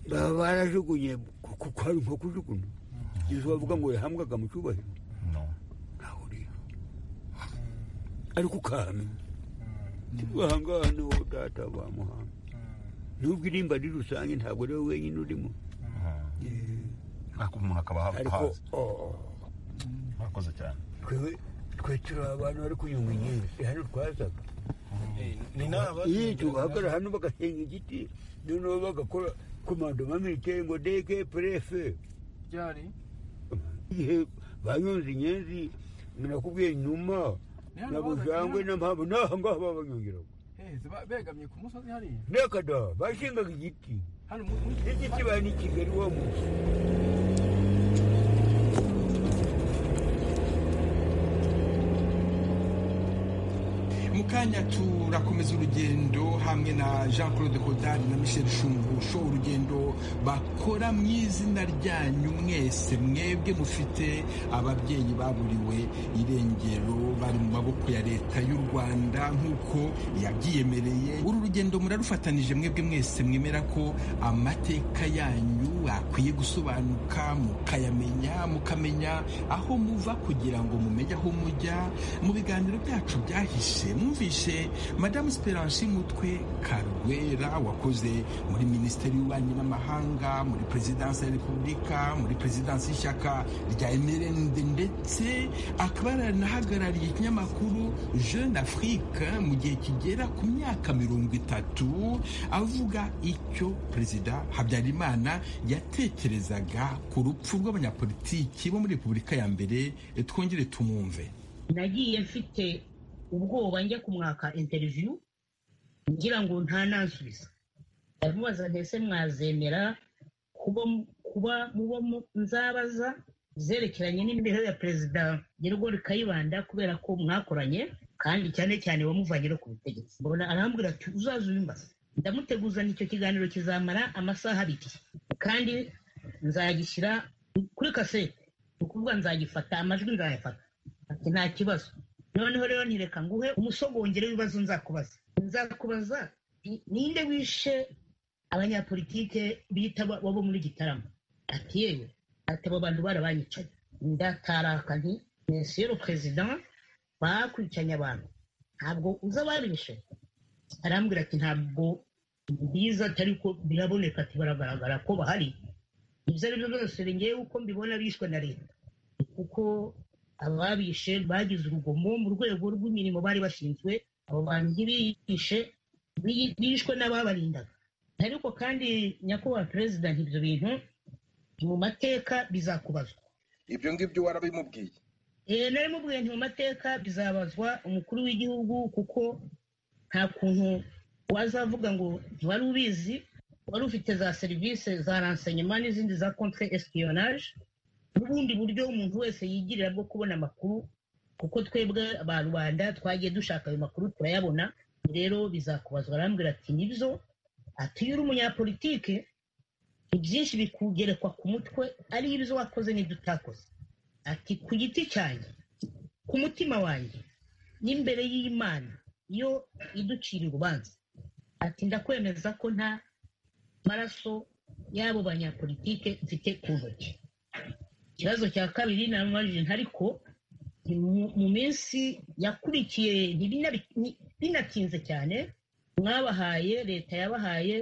F: baba barajugunye kuko hari nko kujugunya izo bavuga ngo yahambwaga mu cyubahiro ntaho rero ariko ukamenya ahangaha niho data bamuhanga nubwo irimba ari rusange ntabwo ari wowe wenyine urimo
M: ariko umuntu akaba ha-
F: ariko
M: ahazi
F: oh,
M: murakoze cyane
F: twe twe turi abantu bari kunyonga inyenzi hano twazaga
I: ni n'aba-
F: Iyo tubahagarara hano bagasenga igiti noneho bagakora komandoma militeri ngo dege prefe
C: byari
F: ihe banyunze inyenzi nakubwiye nyuma
I: hano
F: nabujangwe
I: bazanye-
F: n'ampamvu n'aha ngaha baba banyongeraho
I: begamye ku musozi hariya
F: nekada bashingaga igiti
I: hano mu- mu-
F: igiti bari ni kigali wa munsi
B: mu kanya turakomeza urugendo hamwe na jean claude hodari na michel shumbusho urugendo bakora mu izina ryanyu mwese mwebwe mufite ababyeyi baburiwe irengero bari mu maboko ya leta y'u rwanda nk'uko yabyiyemereye uru rugendo murarufatanije mwebwe mwese mwemera ko amateka yanyu akwiye gusobanuka mukayamenya mukamenya aho muva kugira ngo mumenye aho mujya mu biganiro byacu byahise mwumvishe madamu esperance mutwe karwera wakoze muri minisiteri y'ububanyi n'amahanga muri perezidansi ya repubulika muri perezidansi y'ishyaka rya mrnd ndetse akaba yaranahagarariye ikinyamakuru jeune afrique mu gihe kigera ku myaka mirongo itatu avuga icyo perezida habyarimana yatekerezaga ku rupfu rw'abanyapolitiki bo muri repubulika ya mbere Eh, twongere tumwumve
N: nagiye mfite ubwoba njya kumwaka interiviyu ngira ngo ntanansubiza ndamubaza mbese mwazemera kuba kuba muba mu- nzabaza zerekeranye n'imibereho ya perezida nyirugori kayibanda kubera ko mwakoranye kandi cyane cyane wamuvanyeho ku butegetsi mbona arambwira ati uzaza ubimbaza ndamuteguzana icyo kiganiro kizamara amasaha abiri kandi nzagishyira kuri kasete ni ukuvuga nzagifata amajwi nzayafata ati nta kibazo noneho rero ntireka nguhe umusogongere w'ibibazo nzakubaza nzakubaza ni- ninde wishe abanyapolitike bita ba- bo muri gitarama ati yewe ati abo bantu barabanyicaye ndataraka nti monsieur le president bakwicanye abantu ntabwo uza babishe arambwira ati ntabwo mbiza atari ko biraboneka ati baragaragara ko bahari ibyo ari byo byose ngewe uko mbibona bishwe na leta kuko ababishe bagize urugomo mu rwego rw'imirimo bari bashinzwe abo bantu ntibishe bi- bishwe n'ababarindaga ariko kandi nyakubahwa perezida ibyo bintu mu mateka bizakubazwa
O: ibyo ngibyo warabimubwiye
N: Eh, nari mubwiye nti mu mateka bizabazwa umukuru w'igihugu kuko nta kuntu wazavuga ngo ntiwari ubizi wari ufite za serivisi za renseignement n'izindi za contre espionage n'ubundi buryo umuntu wese yigirira bwo kubona amakuru kuko twebwe ba rubanda twagiye dushaka ayo makuru turayabona rero bizakubazwa arambwira ati nibyo ati iyo uri umunyapolitike ibyinshi bikugerekwa ku mutwe ari ibyo wakoze n'ibyo utakoze ati ku giti cyanjye ku mutima wanjye n'imbere y'imana yo iducira urubanza ati ndakwemeza ko nta maraso y'abo banyapolitike mfite ku ntoki ikibazo cya kabiri namubajije ntariko ni mu- mu minsi yakurikiye ntibinabi- ni- binatinze cyane mwabahaye leta yabahaye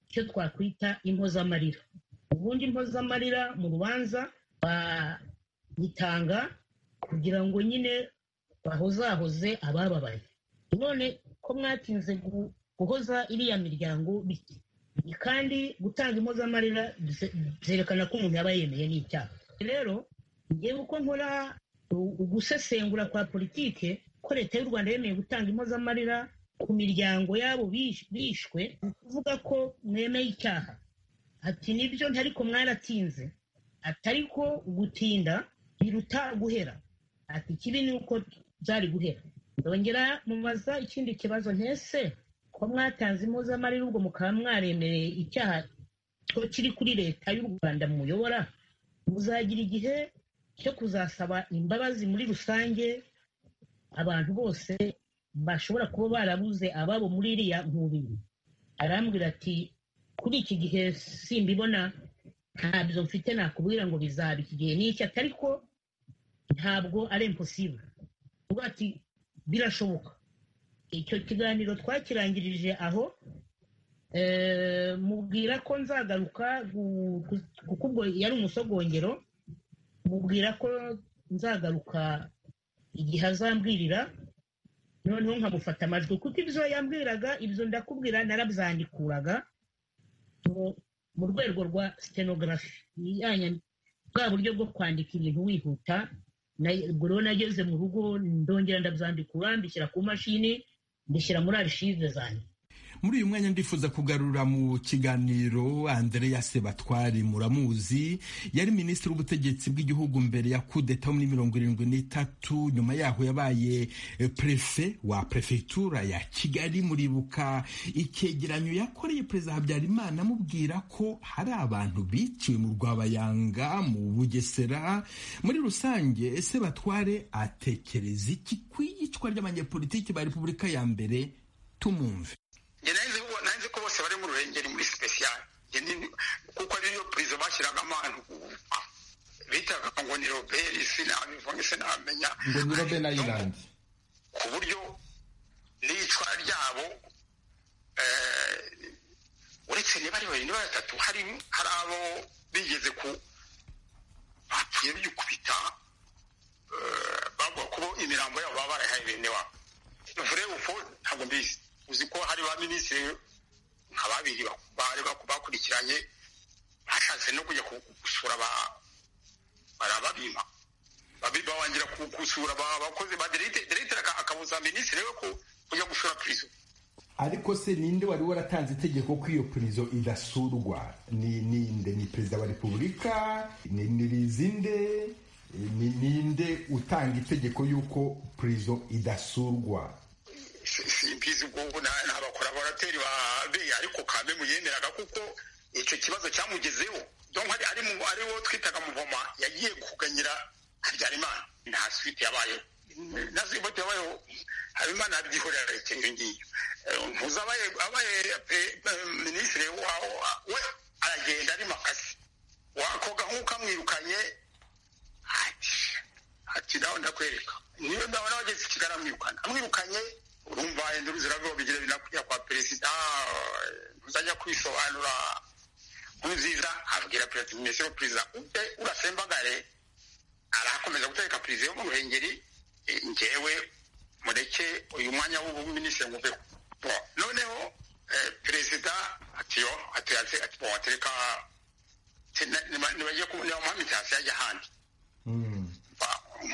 N: icyo twakwita impozamarira ubundi impozamarira mu rubanza ba- bitanga kugira ngo nyine bahozahoze abababaye none ko mwatinze gu- guhoza iriya miryango bike kandi gutanga impozamarira bye- byerekana ko umuntu yaba yemeye n'icyaha rero ngewe uko nkora u- ugusesengura kwa politike ko leta y'u rwanda yemeye gutanga impozamarira ku miryango y'abo bish- bishwe ni ukuvuga ko mwemeye icyaha ati nibyo ntariko mwaratinze atari ko gutinda biruta guhera ati ikibi ni uko byari guhera ndongera mubaza ikindi kibazo ntese ko mwatanze impuzamarira ubwo mukaba mwaremereye icyaha ko kiri kuri leta y'u rwanda muyobora muzagira igihe cyo kuzasaba imbabazi muri rusange abantu bose bashobora kuba barabuze ababo muri iriya nkubiri arambwira ati kuri iki gihe simbibona ntabyo mfite nakubwira ngo bizaba iki gihe n'iki ati ariko ntabwo ari imposible ubu ati birashoboka icyo kiganiro twakirangirije aho eh, mubwira ko nzagaruka gu- ku- kuko ubwo yari umusogongero mubwira ko nzagaruka igihe azambwirira noneho nkamufata amajwi kuko ibyo yambwiraga ibyo ndakubwira narabyandikuraga mu- mu rwego rwa stenogarafi bwa buryo bwo kwandika ibintu wihuta na- ubwo rero nageze mu rugo ndongera ndabyandikura mbishyira ku mashini mbishyira muri arishive zanjye
B: muri uyu mwanya ndifuza kugarura mu kiganiro andreya sebatwari muramuzi yari minisitiri w'ubutegetsi bw'igihugu mbere ya kudeta muri mirongo irindwi n'itatu nyuma yaho yabaye eh, prefe wa prefegitura ya kigali muribuka icyegeranyo yakoreye perezida habyarimana amubwira ko hari abantu biciwe mu rwabayanga mu bugesera muri rusange sebatware atekereza iki ku iyicwa ry'abanyepolitiki ba repubulika ya mbere tumumve
P: njye nahise kubo- nahise ko bose bari mu ruhengeri muri sipesiyare Njye ni- kuko ariyo purizo bashyiragamo abantu gupfa bitaga ngo ni roberi sinabivuge sinamenya
B: ngo ni robe na irandi
P: ku buryo n'icwa ryabo eh, uretse niba ari babiri niba ari batatu hari hari abo bigeze ku bapfuye bikubita eh, bavuga ko bo imirambo yabo baba barayihaye bene wabo vure uko ntabwo mbizi uzi ko hari ba minisitiri nka babiri ba- bari baku- bakurikiranye bashatse no kujya ku- gusura ba barababima babi bawangira ku- gusura ba- abakozi ba derite derite aka- akabuza minisitiri we ku- kujya gusura purizo
B: ariko se ninde wari waratanze itegeko ko iyo purizo idasurwa ni ninde ni perezida wa repubulika ni ni rizinde ni ninde utanga itegeko y'uko purizo idasurwa
P: Si- simbizi ubwo na- n'abakoraborateri ba beyi ariko kambe muyemeraga kuko icyo kibazo cyamugezeho donc hari ari mu ari wo twitaga muvoma yagiye kuganyira habyarimana nta suite yabayeho nazi bote wayo habimana abyihorera ikintu ngiyo ntuza abaye abaye minisitiri waho we aragenda ari makasi wakoga nk'uko amwirukanye ati ati nawe ndakwereka niyo ndabona wageze i kigali amwirukana amwirukanye urumva yenda uruziravuga bigira binakujya kwa perezida ntuzajya kwisobanura nkurunziza abwira perezida minisitiri perezida ujye urasembagare arakomeza gutereka perezida yo mu ruhengeri eh, njyewe mureke uyu mwanya w'ubuminisitiri nguveho Bo, noneho eh, perezida atiyo ateraze ati bo atereka nibagiye niba mpamvu itasi yajya ahandi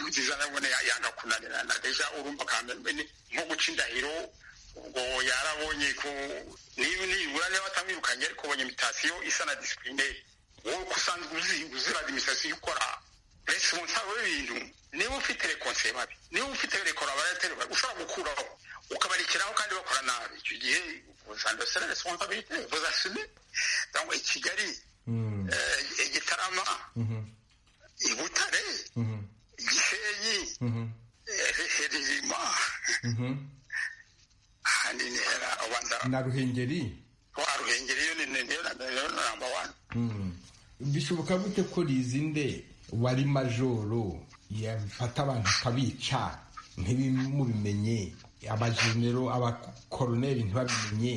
P: nziza nabone ya- yanga kunanira na deja urumva kambe ni- nko guca indahiro ubwo yarabonye ko niba nibura niba atamwirukanye ariko ubonye imitasiyo isa na disipurine wowe ko usanzwe uzi- uzirada imitasiyo ukora resiponsabo w'ibintu niba ufite rekonse babi niba ufite rekora barateri babi ushobora gukuraho ukabarikiraho kandi bakora nabi icyo gihe uzanda sera responsabilite uzasume donc i kigali eh, i gitarama i butare gisenyi eh, ririma ahandi ntera ubanza
B: na ruhengeri
P: wa ruhengeri yo ni ni- niyo na- niyo namba wani
B: Mm. bishoboka gute ko rizinde wari majoro yafata abantu akabica ntibimubimenye abajenero abakoroneri ntibabimenye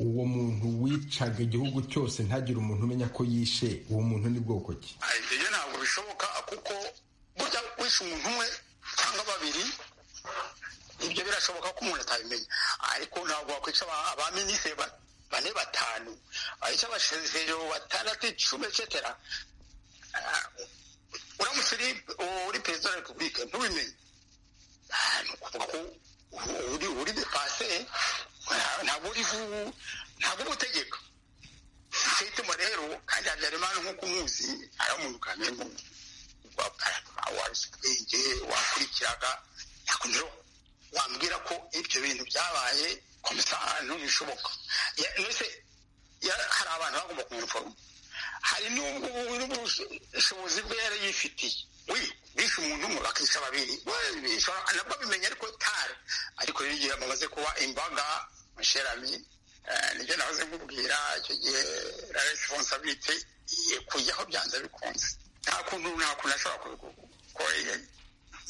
B: uwo muntu wicaga igihugu cyose ntagire umuntu umenya ko yishe uwo muntu ni bwoko ki
P: ibyo ntabwo bishoboka kuko burya wishe umuntu umwe cyangwa babiri ibyo birashoboka ko umuntu atabimenya ariko ntabwo wakwica aba- abaminisitiri ba- bane batanu ahica abashezero batandatu icumi etcetera Ah, uramutse uri uri perezida wa repubulika ntubimenye Ah, ni ukuvuga ko uri- uri uri depase nta- ntabwo uri vu- ntabwo uba utegeka sitema rero kandi habyarimana nk'uko umuzi aramurukanye mu wabuze ubwenge wakurikiraga yakongera wambwira ko ibyo bintu byabaye komisa ntibishoboka Ya- mbese ya- hari abantu bagomba kumwiforoma hari n'ubwo n'ubushobozi bwe yari yifitiye we bishe umuntu umwe bakica babiri We, bishobora- nabwo abimenya ariko tare ariko rero igihe bamaze kuba imbaga musherami eh, nibyo nahoze nkubwira icyo gihe la responsabilite iye kujyaho byanze bikunze nta kuntu nta kuntu ashobora ku- ku- ko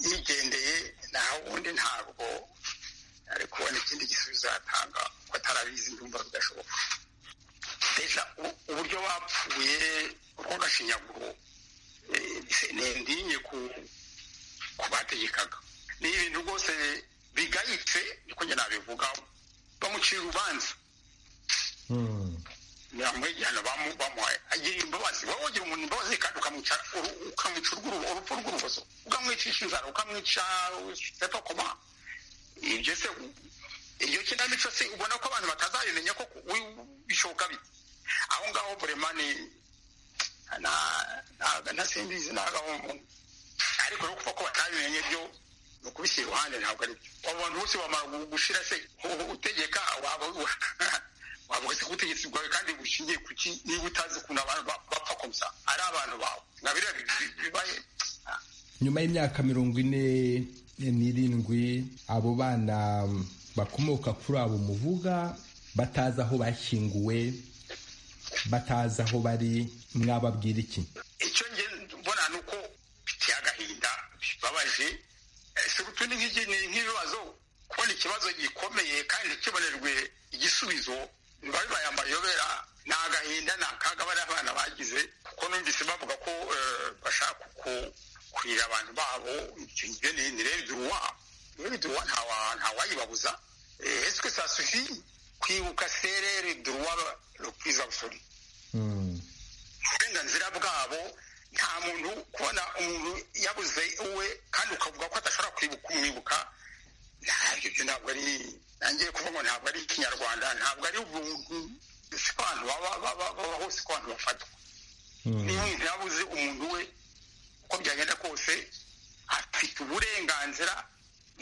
P: yigendeye nta wundi ntabwo ari kubona ikindi gisubizo yatanga ko atarabizi ndumva bidashoboka deja u- uburyo bapfuye urw'agashinyaguro eh, se- ni ndinye ku ku bategekaga ni ibintu rwose bigayitse niko njye nabivuga bamuciye urubanza bamwegihano bamuhaye agira imbabazi wowe ugira umuntu imbabazi kandi ukamwica uru- ukamwica urw'uru- urupfu rw'urubozo ukamwicisha inzara ukamwica setokoma ibyo se iryo kinamico se ubona ko abantu batazabimenya ko wi- bishoboka bite aho ngaho buremani nasimbizi nagaho umuntu ariko no kuva ko batabimenye byo ni ukubishyira iruhande ntabwo ari byo abantu bose bamara gu- gushira se u- utegeka waba wavuga se ko ubutegetsi bwawe kandi bushingiye ku ki niba utazi ukuntu abantu ba- bapfa komsa ari abantu bawe nka biriya bi- bi- bibaye
B: nyuma y'imyaka mirongo ine n'irindwi abo bana bakomoka kuri abo muvuga batazi aho bashyinguwe batazi aho bari mwababwira iki
P: icyo nge mbona ni uko biteye agahinda bibabaje Eh, surutu ni nk'igi- ni nk'ibibazo kubona ikibazo gikomeye kandi kibonerwe igisubizo biba bibaye amayobera ni agahinda ni akaga bariya abana bagize kuko numvise bavuga ko eh, bashaka ku- kurira abantu babo icyo ngibyo ni ni rebiduruwa rebiduruwa ntawa- ntawayibabuza Eh, eswe sa sufi kwibuka sere rebiduruwa rukwiza busori uburenganzira bwabo nta muntu kubona umuntu yabuze uwe kandi ukavuga ko adashobora kwibuka umwibuka ntabyo byo ntabwo ari nangiye kuvuga ngo ntabwo ari ikinyarwanda ntabwo ari ubuntu si ko abantu baba baba- baba hose ko abantu bafatwa niba umuntu yabuze umuntu we uko byagenda kose afite uburenganzira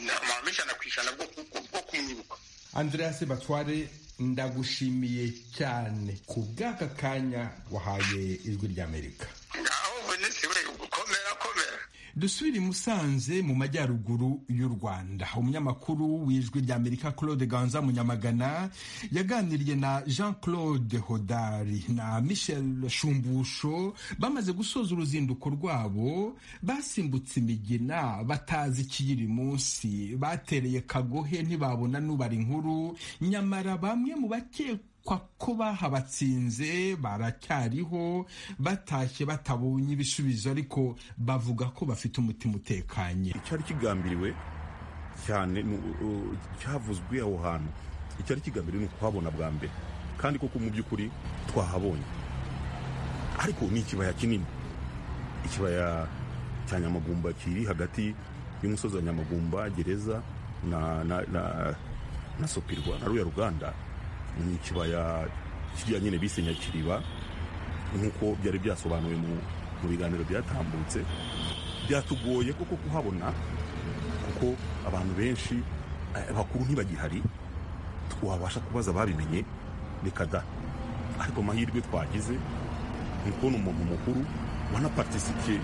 P: na mirongo ijana ku ijana bwo ku- bwo kumwibuka
B: andreas batware ndagushimiye cyane ku bw'aka kanya wahaye ijwi ry'amerika
P: ngaho minisitiri we komera komera
B: dusubire i musanze mu majyaruguru y'u rwanda umunyamakuru w'ijwi ry'amerika claude ganza munyamagana yaganiriye na jean claude hodari na michel shumbusho bamaze gusoza uruzinduko rwabo basimbutse imigina batazi ikiyiri munsi batereye kagohe ntibabona n'ubara inkuru nyamara bamwe mu bakekwa kwa ko bahabatsinze baracyariho batashye batabonye ibisubizo ariko bavuga ko bafite umutima utekanye
E: icyari kigambiriwe cyane ni u- u- cyavuzwe aho hantu icyari kigambiriwe ni ukuhabona bwa mbere kandi koko mu by'ukuri twahabonye ariko ni ikibaya kinini ikibaya cya nyamagumba kiri hagati y'umusozi wa nyamagumba gereza na na na, na sopirwa na ruya ruganda ni ikibaya kiriya nyine bise nyakiriba nk'uko byari byasobanuwe mu mu biganiro byatambutse byatugoye koko kuhabona kuko abantu benshi eh, bakuru ntibagihari twabasha kubaza babimenye reka da ariko amahirwe twagize ni kubona umuntu mukuru wanaparitisipiye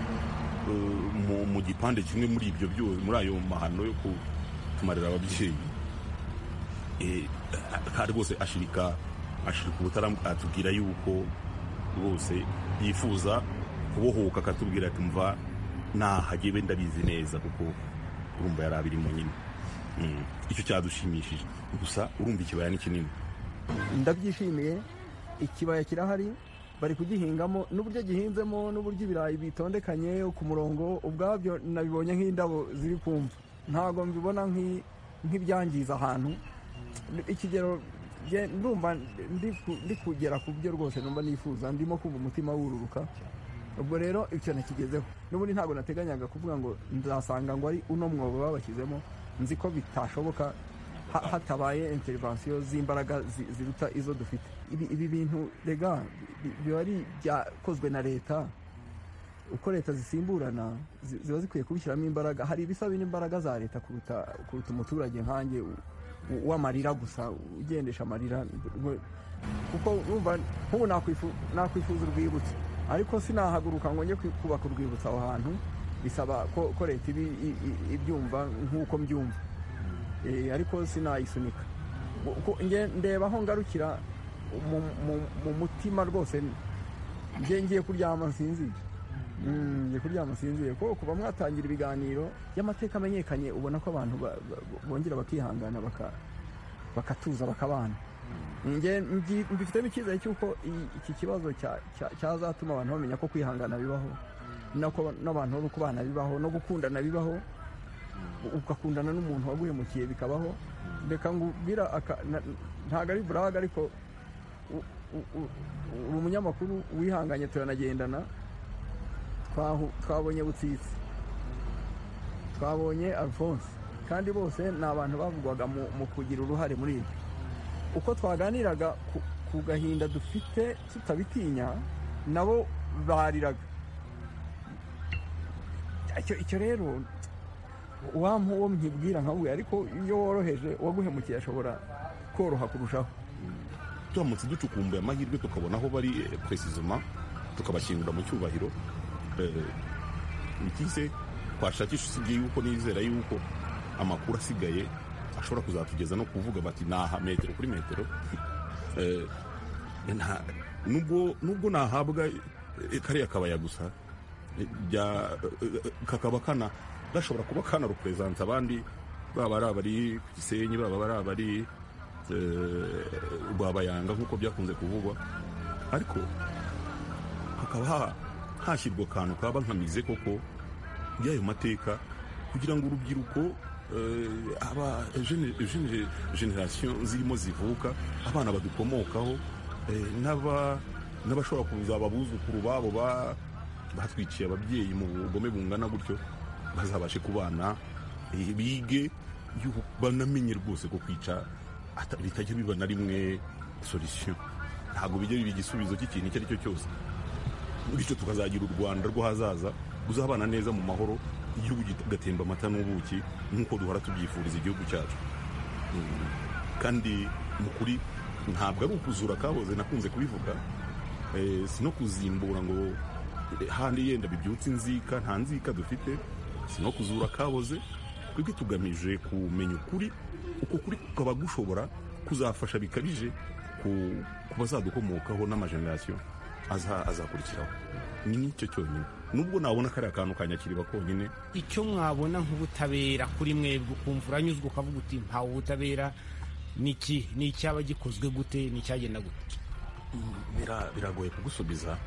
E: mu, mu gipande kimwe muri ibyo byose muri ayo mahano yo kutumarira ababyeyi Eh, kandi rwose ashirika ashirika ubutaramu atubwira yuko rwose yifuza kubohoka akatubwira ati mva nahagiye wenda bizi neza kuko urumva yari abirimo nyine Mm, icyo cyadushimishije gusa urumva ikibaya ni kinini
C: ndabyishimiye ikibaya kirahari bari kugihingamo n'uburyo gihinzemo n'uburyo ibirayi bitondekanye ku murongo ubwabyo nabibonye nk'indabo ziri kumva ntabwo mbibona nk'i- nk'ibyangiza ahantu ikigero nge- ndumva ndi ku- ndi kugera ku byo rwose numva nifuza ndimo kumva umutima wururuka ubwo rero icyo nakigezeho n'ubundi ntabwo nateganyaga kuvuga ngo nzasanga ngo ari uno mwobo babashyizemo nzi ko bitashoboka ha- hatabaye intervensiyo z'imbaraga zi- ziruta izo dufite ibi ibi bintu rega bi- biba ari ibyakozwe na leta uko leta zisimburana zi- ziba zikwiye kubishyiramo imbaraga hari ibisaba imbaraga za leta kuruta kuruta umuturage nkanjye u- u- w'amarira gusa ugendesha amarira ngo- kuko urumva nk'ubu nakwifu- nakwifuza urwibutso ariko sinahaguruka ngo njye kwi- kubaka urwibutso aho hantu bisaba ko ko leta ibi- i- i- ibyumva nk'uko mbyumva Eh, ariko sinayisunika Ku- nge- ndeba aho ngarukira mu- mu- mu mutima rwose nge ngiye kuryama nsinzire Mm, ngiye kuryama nsinzire ko kuba mwatangira ibiganiro by'amateka amenyekanye ubona ko abantu ba- ba- bongera bakihangana baka- bakatuza bakabana nge mbi- mbifitemo icyizere cy'uko i- iki kibazo cya- cya- cyazatuma abantu bamenya ko kwihangana bibaho nako n'abantu no kubana bibaho no gukundana bibaho ugakundana n'umuntu waguhemukiye bikabaho reka ngubwira aka- na- ntabwo ari buraga ariko u- u- u- uri umunyamakuru wihanganye turanagendana twahu- twabonye butsitsi twabonye alphonse kandi bose ni abantu bavugwaga mu- mu kugira uruhare muri ibyo uko twaganiraga ku- ku gahinda dufite tutabitinya nabo bariraga Icyo- icyo rero wa mpuwo mkibwira nkawe ariko iyo woroheje uwaguhemukiye ashobora koroha kurushaho
E: turamutse ducukumbuye amahirwe tukabona aho bari eh, precisement tukabashyingura mu cyubahiro bikize twashakisha usibye yuko nizera yuko amakuru asigaye ashobora kuzatugeza no kuvuga bati naha metero kuri metero Eh, nta- nubwo nubwo nahabwa eh, kariya kabaya gusa eh, bya- eh, eh, kakaba kana gashobora kuba kana representa abandi baba ari abari ku gisenyi baba ari abari eh, rwabayanga nk'uko byakunze kuvugwa ariko hakaba ha- hashyirwa akantu kaba nkamize koko y'ayo mateka kugira ngo urubyiruko eh, aba jene- jene- generation zirimo zivuka abana badukomokaho eh, n'aba- n'abashobora kuzaba abuzukuru babo ba- batwiciye ababyeyi mu bugome bungana gutyo bazabashe kubana eh, bige yuko banamenye rwose ko kwica ata- bitajya biba na rimwe solution ntabwo bijya biba igisubizo cy'ikintu icyo ari cyo cyose bityo tukazagira u rwanda rw'ahazaza ruzabana neza mu mahoro igihugu kigatemba amata n'ubuki nk'uko duhora tubyifuriza igihugu cyacu Mm. kandi mu kuri ntabwo ari ukuzura kahoze nakunze kubivuga Eh, si no kuzimbura ngo eh, handi yenda bibyutse inzika nta nzika dufite si no kuzura akaboze twebwe tugamije kumenya ukuri uko kuri kukaba gushobora kuzafasha bikabije ku ku bazadukomokaho n'amajenerasiyo aza- azakurikiraho ni nicyo cyonyine nubwo nabona kariya kantu ka nyakiriba konyine
Q: icyo mwabona nk'ubutabera kuri mwebwe ukumva uranyuzwe ukavuga uti ntawe ubutabera ni iki ni icyaba gikozwe gute ni icyagenda gute
E: Bira- biragoye kugusubiza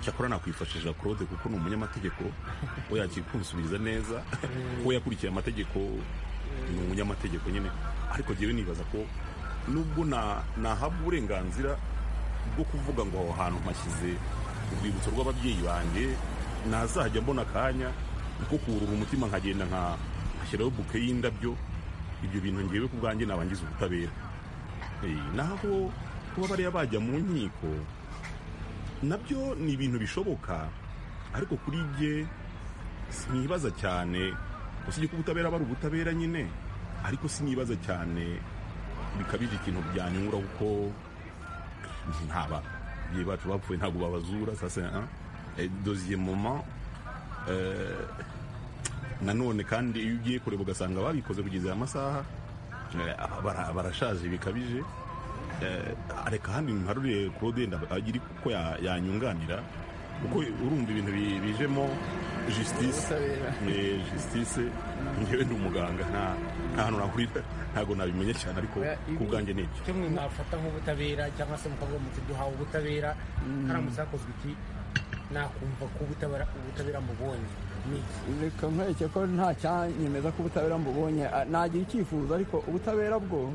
E: cyakora nakwifashisha claude kuko ni umunyamategeko we yakiri kunsubiza neza we yakurikiye amategeko ni umunyamategeko nyine ariko jyewe nibaza ko nubwo na- nahabwa uburenganzira bwo kuvuga ngo aho hantu mpashyize urwibutso rw'ababyeyi banjye nazajya mbona akanya ko kurura umutima nkagenda nka- nkashyiraho buke y'indabyo ibyo bintu ngewe ku bwanjye nabangiza ubutabera Eh, naho kuba bariya bajya mu nkiko nabyo ni ibintu bishoboka ariko kuri jye sinibaza cyane usibye ko ubutabera aba ari ubutabera nyine ariko sinibaza cyane bikabije ikintu byanyungura kuko ntaba ababyeyi bacu bapfuye ntabwo babazura sasa doziye moma eh, nanone kandi iyo ugiye kureba ugasanga babikoze kugeza aya masaha eh, bara- barashaje bikabije Eh, areka handi ntarure claude ndagira uko ya- yanyunganira kuko urumva ibintu bi- bijemo justice eh, justice ngewe ndi umuganga nta nta hantu nahurira ntabwo nabimenya cyane ariko ku bwanjye ni ibyo
Q: icyo mwe mwafata nk'ubutabera cyangwa se mukavuga muti duhawe ubutabera haramutse hakozwe iki nakumva ko ubutabera ubutabera mubonye ni iki
C: reka nkwereke ko nta cyanyemeza ko ubutabera mbubonye Ah, nagira icyifuzo ariko ubutabera bwo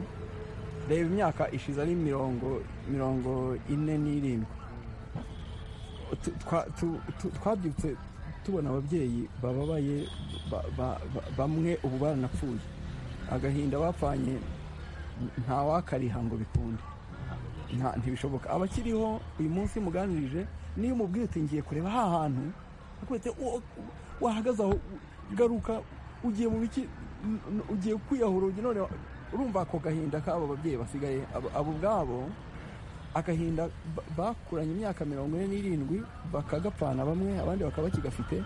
C: reba imyaka ishize ari mirongo mirongo ine n'irindwi Tu- twa- tu- tu- twabyutse tubona ababyeyi bababaye ba- ba- ba- bamwe ubu baranapfuye agahinda bapfanye nta wakariha ngo bikunde Nta- ntibishoboka abakiriho uyu munsi muganirije niyo umubwira uti ngiye kureba ha hantu akubita wahagaze aho garuka ugiye mu biki n- n- ugiye kwiyahura ugiye none wa- urumva ako gahinda k'abo babyeyi basigaye abo- abo ubwabo agahinda ba- bakuranye imyaka mirongo ine n'irindwi bakagapfana bamwe abandi bakaba bakigafite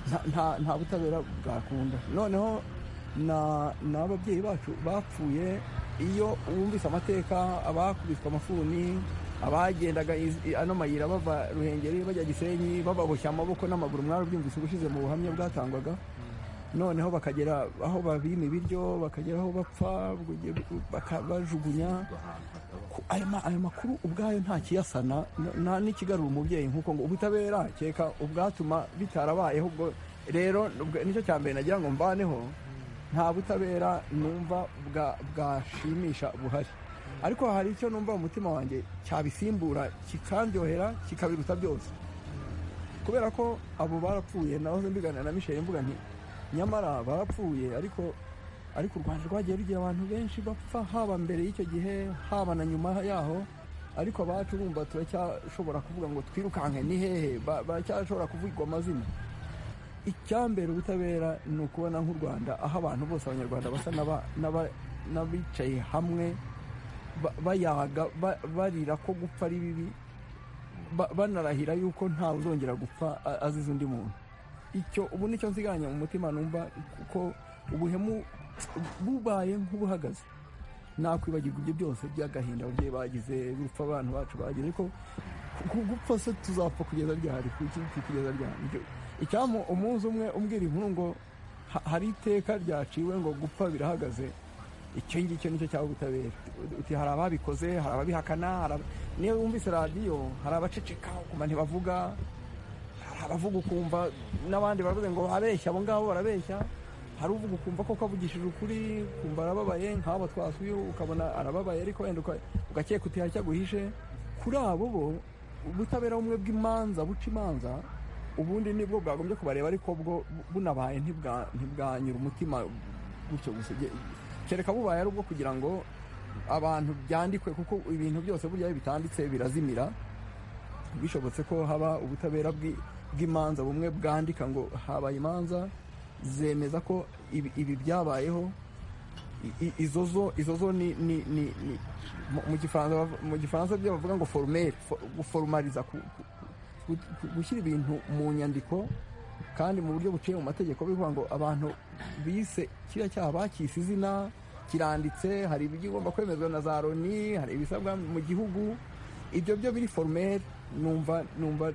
C: nta- nta- nta butabera bwakunda noneho na- n'ababyeyi bacu bapfuye iyo wumvise amateka abakubiswe amafuni abagendaga iz- ano mayira bava ruhengeri bajya gisenyi bababoshya amaboko n'amaguru mwarabyumvise ubushize mu buhamya bwatangwaga noneho bakagera aho babima ibiryo bakagera aho bapfa baka- bajugunya Ku- ayo ma- ayo makuru ubwayo nta kiyasana n- nta n'ikigarura umubyeyi nk'uko ngo ubutabera keka ubwatuma bitarabayeho ubwo rero ubwo- nicyo cya mbere nagira ngo mvaneho nta butabera numva bwa- bwashimisha buhari ariko hari icyo numva mu mutima wanjye cyabisimbura kikaryohera kikabiruta byose kubera ko abo barapfuye nahoze mbiganira na misheli mvuga nti nyamara barapfuye ariko ariko u rwanda rwagiye rugira abantu benshi bapfa haba mbere y'icyo gihe haba na nyuma yaho ariko abacu bumva turacyashobora kuvuga ngo twirukanke ni hehe Ba- baracyashobora kuvugwa amazina icyambere ubutabera ni ukubona nk'u rwanda aho abantu bose abanyarwanda basa n'aba- n'aba- n'abicaye hamwe ba- bayaga ba- barira ko gupfa ari bibi ba- banarahira yuko ntawe uzongera gupfa a- azize undi muntu icyo ubu nicyo nsiganya mu mutima numva kuko ubuhemu bubaye nk'ubuhagaze nakwibagirwa ibyo byose by'agahinda ababyeyi bagize gupfa abantu bacu bagize ariko ku gupfa se tuzapfa kugeza ryari kuki kugeza ryari Ibyo- icyampa umunsi umwe umbwira inkuru ngo ha- hari iteka ryaciwe ngo gupfa birahagaze icyo ngicyo nicyo cyaba ubutabera uti hari ababikoze hari ababihakana hari ab- niyo wumvise radiyo hari abaceceka ukumva ntibavuga hari abavuga ukumva n'abandi baravuze ngo abeshya abo ngabo barabeshya hari uvuga ukumva koko avugishije ukuri ukumva arababaye nk'aba twasuye ukabona arababaye ariko wenda uka- ugakeka uti hari icyo aguhishe kuri abo bo ubutabera bumwe bw'imanza buca imanza ubundi nibwo bwagombye kubareba ariko bwo bunabaye ntibwa- ntibwanyura umutima gutyo gusa Ge- kereka bubaye ari ubwo kugira ngo abantu byandikwe kuko ibintu byose burya iyo bitanditse birazimira bishobotse ko haba ubutabera bw'i- bw'imanza bumwe bwandika ngo habaye imanza zemeza ko ibi ibi byabayeho I- i- izo zo izo zo ni ni ni ni- mu- mu gifaransa bav- mu gifaransa byo bavuga ngo forumere guforumariza ku- ku- ku- gushyira ibintu mu nyandiko kandi mu buryo buciye mu mategeko bivuga ngo abantu bise kiriya cyaha bakise izina kiranditse hari ibigomba kwemezwa na za loni hari ibisabwa mu gihugu ibyo byo biri foromeri numva numva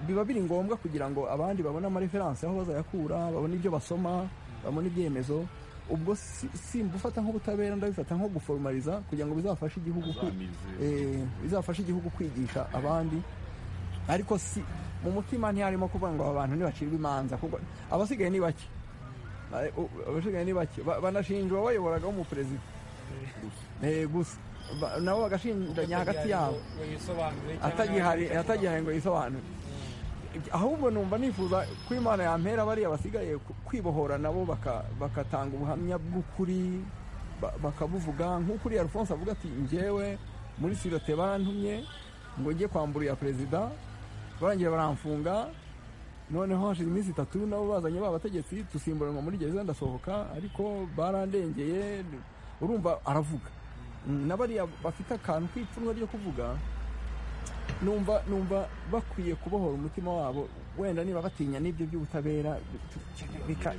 C: biba biri ngombwa kugira ngo abandi babone amareferanse aho bazayakura babone ibyo basoma babone ibyemezo ubwo si- simbufata nk'ubutabera ndabifata nko guforomariza kugira ngo bizafashe igihugu kwi- eh, bizafashe igihugu kwigisha abandi ariko si mu mutima ntiharimo kuvuga ngo aba bantu ntibacirwe imanza kuko abasigaye ni bake Ba- u- abasigaye ni bake Ba- banashinja uwabayoboraga w'umuperezida Eh, gusa Ba- nabo bagashindanya hagati yabo atagihari atagihari ngo yisobanure ahubwo numva nifuza ko imana yampera bariya basigaye ku- kwibohora nabo baka- bakatanga ubuhamya bw'ukuri ba- bakabuvuga nk'ukuri alphonse avuga ati njyewe muri sirote barantumye ngo njye kwambura iya perezida barangije baramfunga noneho hashize iminsi itatu nabo bazanye ba bategetsi tusimburanwa muri gereza ndasohoka ariko barandengeye urumva aravuga Mm, na bariya bafite akantu k'ipfunwe ryo kuvuga numva numva bakwiye kubohora umutima wabo wenda niba batinya n'ibyo by'ubutabera bika-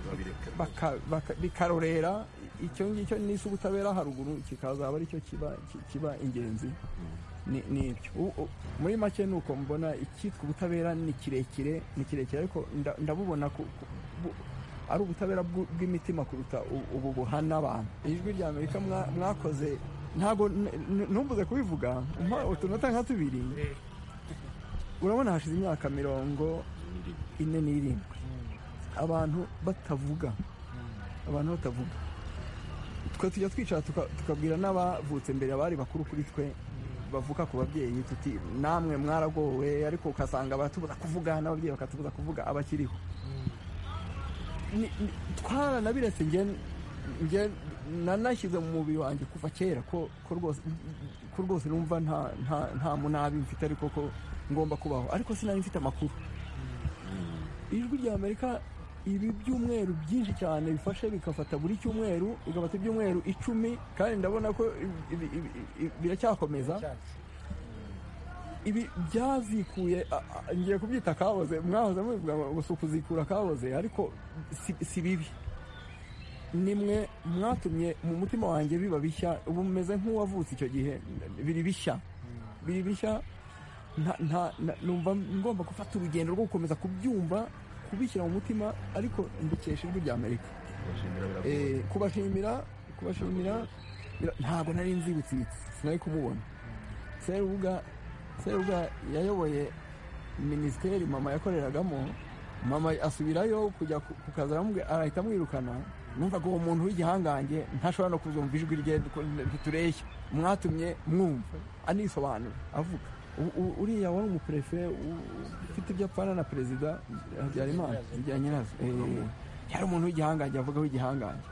C: baka- baka- bikarorera icyo ngicyo n'isi ubutabera haruguru kikazaba aricyo kiba ki- kiba ingenzi ni ni ibyo U- u- muri make ni uko mbona icyitwa ubutabera ni kirekire ni kirekire ariko nda- ndabubona ku- ku- bu- ari ubutabera bw'u- bw'imitima kuruta u- ubu buhana abantu ijwi rya amerika mwa- mwakoze ntabwo n- n- ntumbuze kubivuga mpa utunota nka tubiri urabona hashize imyaka mirongo ine n'irindwi abantu batavuga abantu batavuga twe tujya twicara tuka- tukabwira n'abavutse mbere abari bakuru kuri twe bavuka ku babyeyi tuti namwe mwaragowe ariko ugasanga baratubuza kuvuga n'ababyeyi bakatubuza kuvuga abakiriho Ni- ni- twaranabiretse nge- nge nanashyize mu mubiri wanjye kuva kera ko ko rwose ko rwose numva nta nta- nta munabi mfite ariko ko ngomba kubaho ariko sinari mfite amakuru ijwi rya amerika ibi byumweru byinshi cyane bifashe bigafata buri cyumweru bigafata ibyumweru icumi kandi ndabona ko ibi- ibi- ibi- biracyakomeza ibi byazikuye a- a- ngiye kubyita kahoze mwahoze mubivuga ngo gusa kuzikura kahoze ariko si- si bibi nimwe mwatumye mu mutima wanjye biba bishya ubu mumeze nk'uwavutse icyo gihe biri bishya biri bishya nta- nta- na- numva ngomba gufata urugendo rwo gukomeza kubyumva kubishyira mu mutima ariko mbikesha ijwi rya amerika Eh, kubashimira kubashimira bira- ntabwo nari nzi ibitsitsi sinari kumubona serubuga serubuga yayoboye minisiteri mama yakoreragamo mama asubirayo kujya ku ku kazi aramubwi- arahita amwirukana numvaga uwo muntu w'igihangange ntashobora no kuzumva ijwi rye ko ritureshya mwatumye mwumva anisobanura avuga U- u- uriya wari umuperefe u- ufite ibyo apfana na perezida habyarimana bya nyirazo Eh, yari umuntu w'igihangange avuga w'igihangange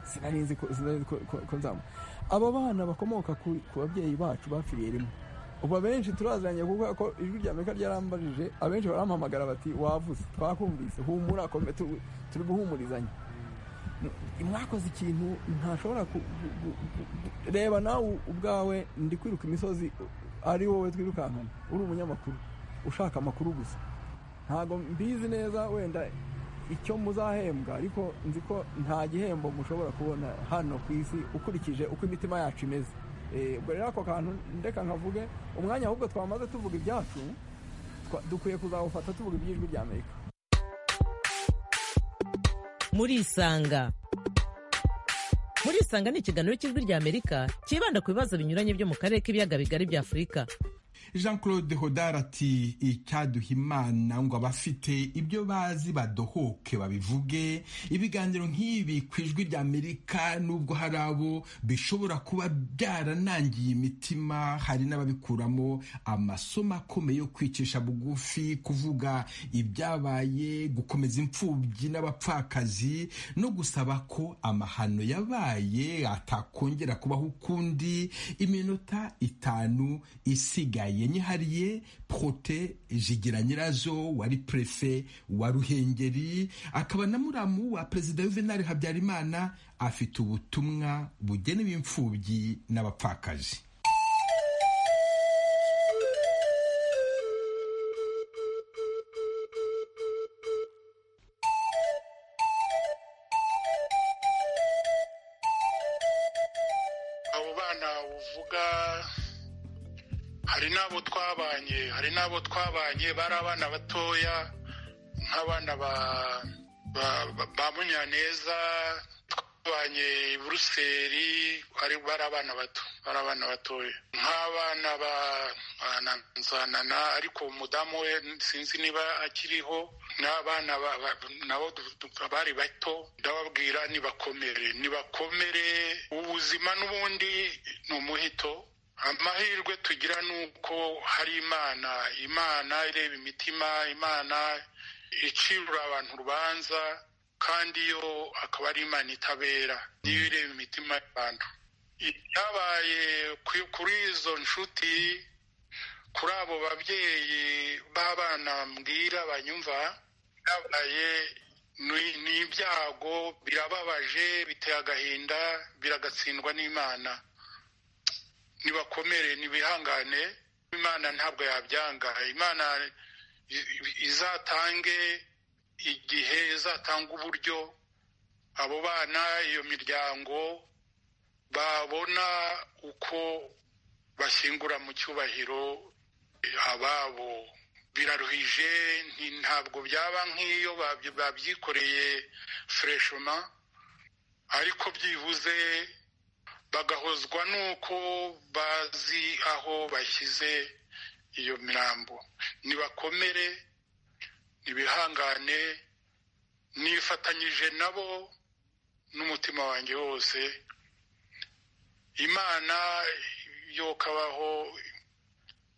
C: sinari nzi ko sinari ko- ko- ko nzamu aba bana bakomoka ku ku babyeyi bacu bapfiriye rimwe ubu abenshi turaziranye kuvuga ko ijwi rya amerika ryarambajije abenshi barampamagara bati wavuze twakumvise humura kome- tu- turi guhumurizanya mwakoze ikintu ntashobora ku- gu- gu- gu- gu- reba nawe ubwawe ndi kwiruka imisozi ari wowe twirukankana uri umunyamakuru ushaka amakuru gusa ntabwo mbizi neza wenda icyo muzahembwa ariko nzi ko nta gihembo mushobora kubona hano ku isi ukurikije uko imitima yacu imeze Eh, ubwo rero ako kantu ndeka nkavuge umwanya ahubwo twamaze tuvuga ibyacu twa- dukwiye kuzawufata tuvuga iby'ijwi rya amerika
R: murisanga murisanga ni ikiganiro cy'ijwi rya amerika cyibanda ku bibazo binyuranye byo mu karere k'ibiyaga bigari bya afurika
B: jean claude hodari ati icyaduha imana ngo abafite ibyo bazi badohoke babivuge ibiganiro nk'ibi ku ijwi rya amerika nubwo hari abo bishobora kuba byaranangiye imitima hari n'ababikuramo amasomo akomeye yo kwicisha bugufi kuvuga ibyabaye gukomeza imfubyi n'abapfakazi no gusaba ko amahano yabaye atakongera kubaho ukundi iminota itanu isigaye nyihariye prote jigira nyirazo wari prefe wa ruhengeri akaba na muramu wa perezida juvenal habyarimana afite ubutumwa bugenewe imfubyi n'abapfakazi
S: uvuga hari n'abo twabanye hari n'abo twabanye bari abana batoya nk'abana ba- ba- ba- ba munyaneza twabanye i buruseli bari bari abana bato bari abana batoya nk'abana ba ba na- nzanana ariko umudamu we sinzi niba akiriho n'abana ba- ba- nabo du- du- bari bato ndababwira nibakomere nibakomere ubuzima n'ubundi ni umuhito amahirwe tugira ni uko hari imana imana ireba imitima imana icirura abantu urubanza kandi yo akaba ari imana itabera niyo ireba imitima y'abantu ibyabaye ku- kuri izo nshuti kuri abo babyeyi b'abana mbwira banyumva byabaye ni- ni ibyago birababaje biteye agahinda biragatsindwa n'imana nibakomere nibihangane imana ntabwo yabyanga imana i- izatange igihe izatanga uburyo abo bana iyo miryango babona uko bashyingura mu cyubahiro ababo biraruhije nti- ntabwo byaba nk'iyo babyi- babyikoreye fureshoma ariko byibuze bagahozwa n'uko bazi aho bashyize iyo mirambo nibakomere nibihangane nifatanyije nabo n'umutima wanjye wose imana yo kabaho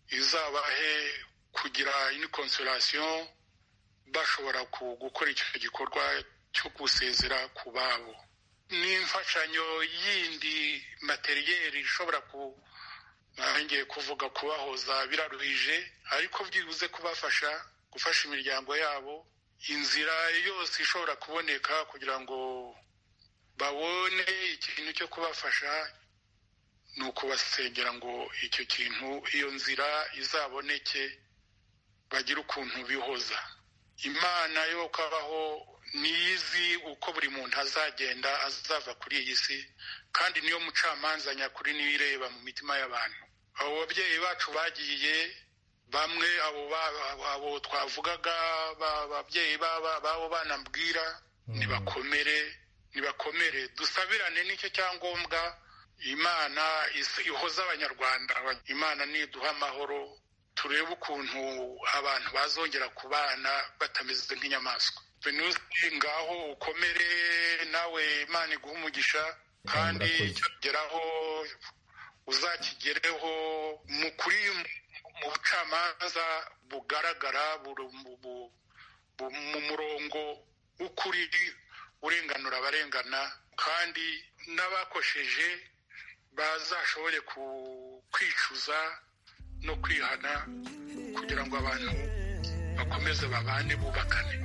S: izabahe kugira ini consolation bashobora ku- gukora icyo gikorwa cyo gusezera ku babo n'imfashanyo yindi materiyeri ishobora ku ngiye kuvuga kubahoza biraruhije ariko byibuze kubafasha gufasha imiryango yabo inzira yose ishobora kuboneka kugira ngo babone ikintu cyo kubafasha ni ukubasengera ngo icyo kintu iyo nzira izaboneke bagire ukuntu bihoza imana yo kabaho niyizi uko buri muntu azagenda azava kuri iyi si kandi niyo mucamanza nyakuri niyo ireba mu mitima y'abantu abo babyeyi bacu bagiye bamwe abo ba- abo twavugaga ba- babyeyi baba- b'abo bana mbwira nibakomere nibakomere dusabirane nicyo cyangombwa imana is- ihoza abanyarwanda imana niduha amahoro turebe ukuntu abantu bazongera kubana batameze nk'inyamaswa venusi ngaho ukomere nawe imana iguha umugisha kandi icyo kugeraho uzakigereho mu kuri mu bucamanza bugaragara buru- bu- bu- bu- mu murongo w'ukuri urenganura abarengana kandi n'abakosheje bazashobore ku- kwicuza no kwihana kugira ngo abantu bakomeze babane bubakane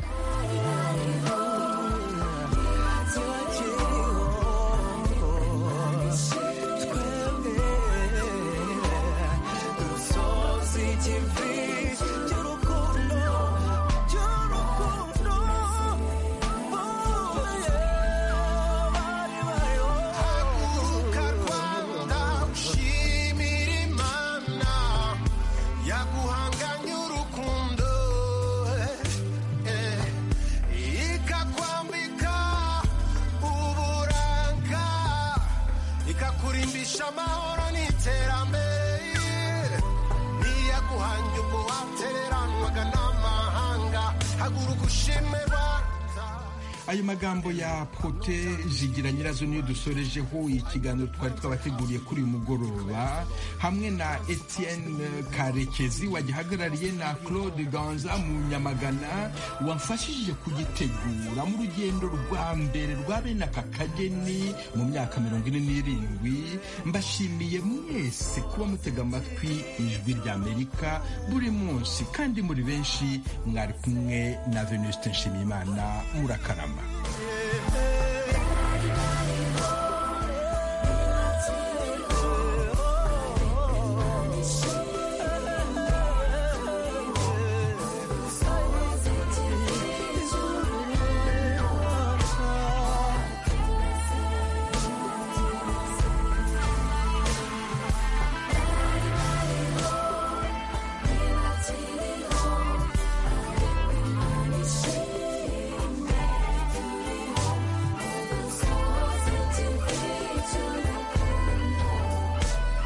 T: ushimira imana yaguhanganye urukundo eh, ikakwambika uburanga ikakurimbisha amahoro n'iterambere ntiyaguhanye umuhatereranwaga n'amahanga haguruka ushime rwanda
B: ayo magambo ya pote zigira nyirazo niyo dusorejeho ikiganiro twari twabateguriye kuri uyu mugoroba hamwe na etienne karekezi wagihagarariye na claude ganza mu nyamagana wamfashije kugitegura mu rugendo rwa mbere rwa bene aka kageni mu myaka mirongo ine n'irindwi mbashimiye mwese kuba mutega amatwi ijwi rya amerika buri munsi kandi muri benshi mwari kumwe na venuste nshimiyimana murakarama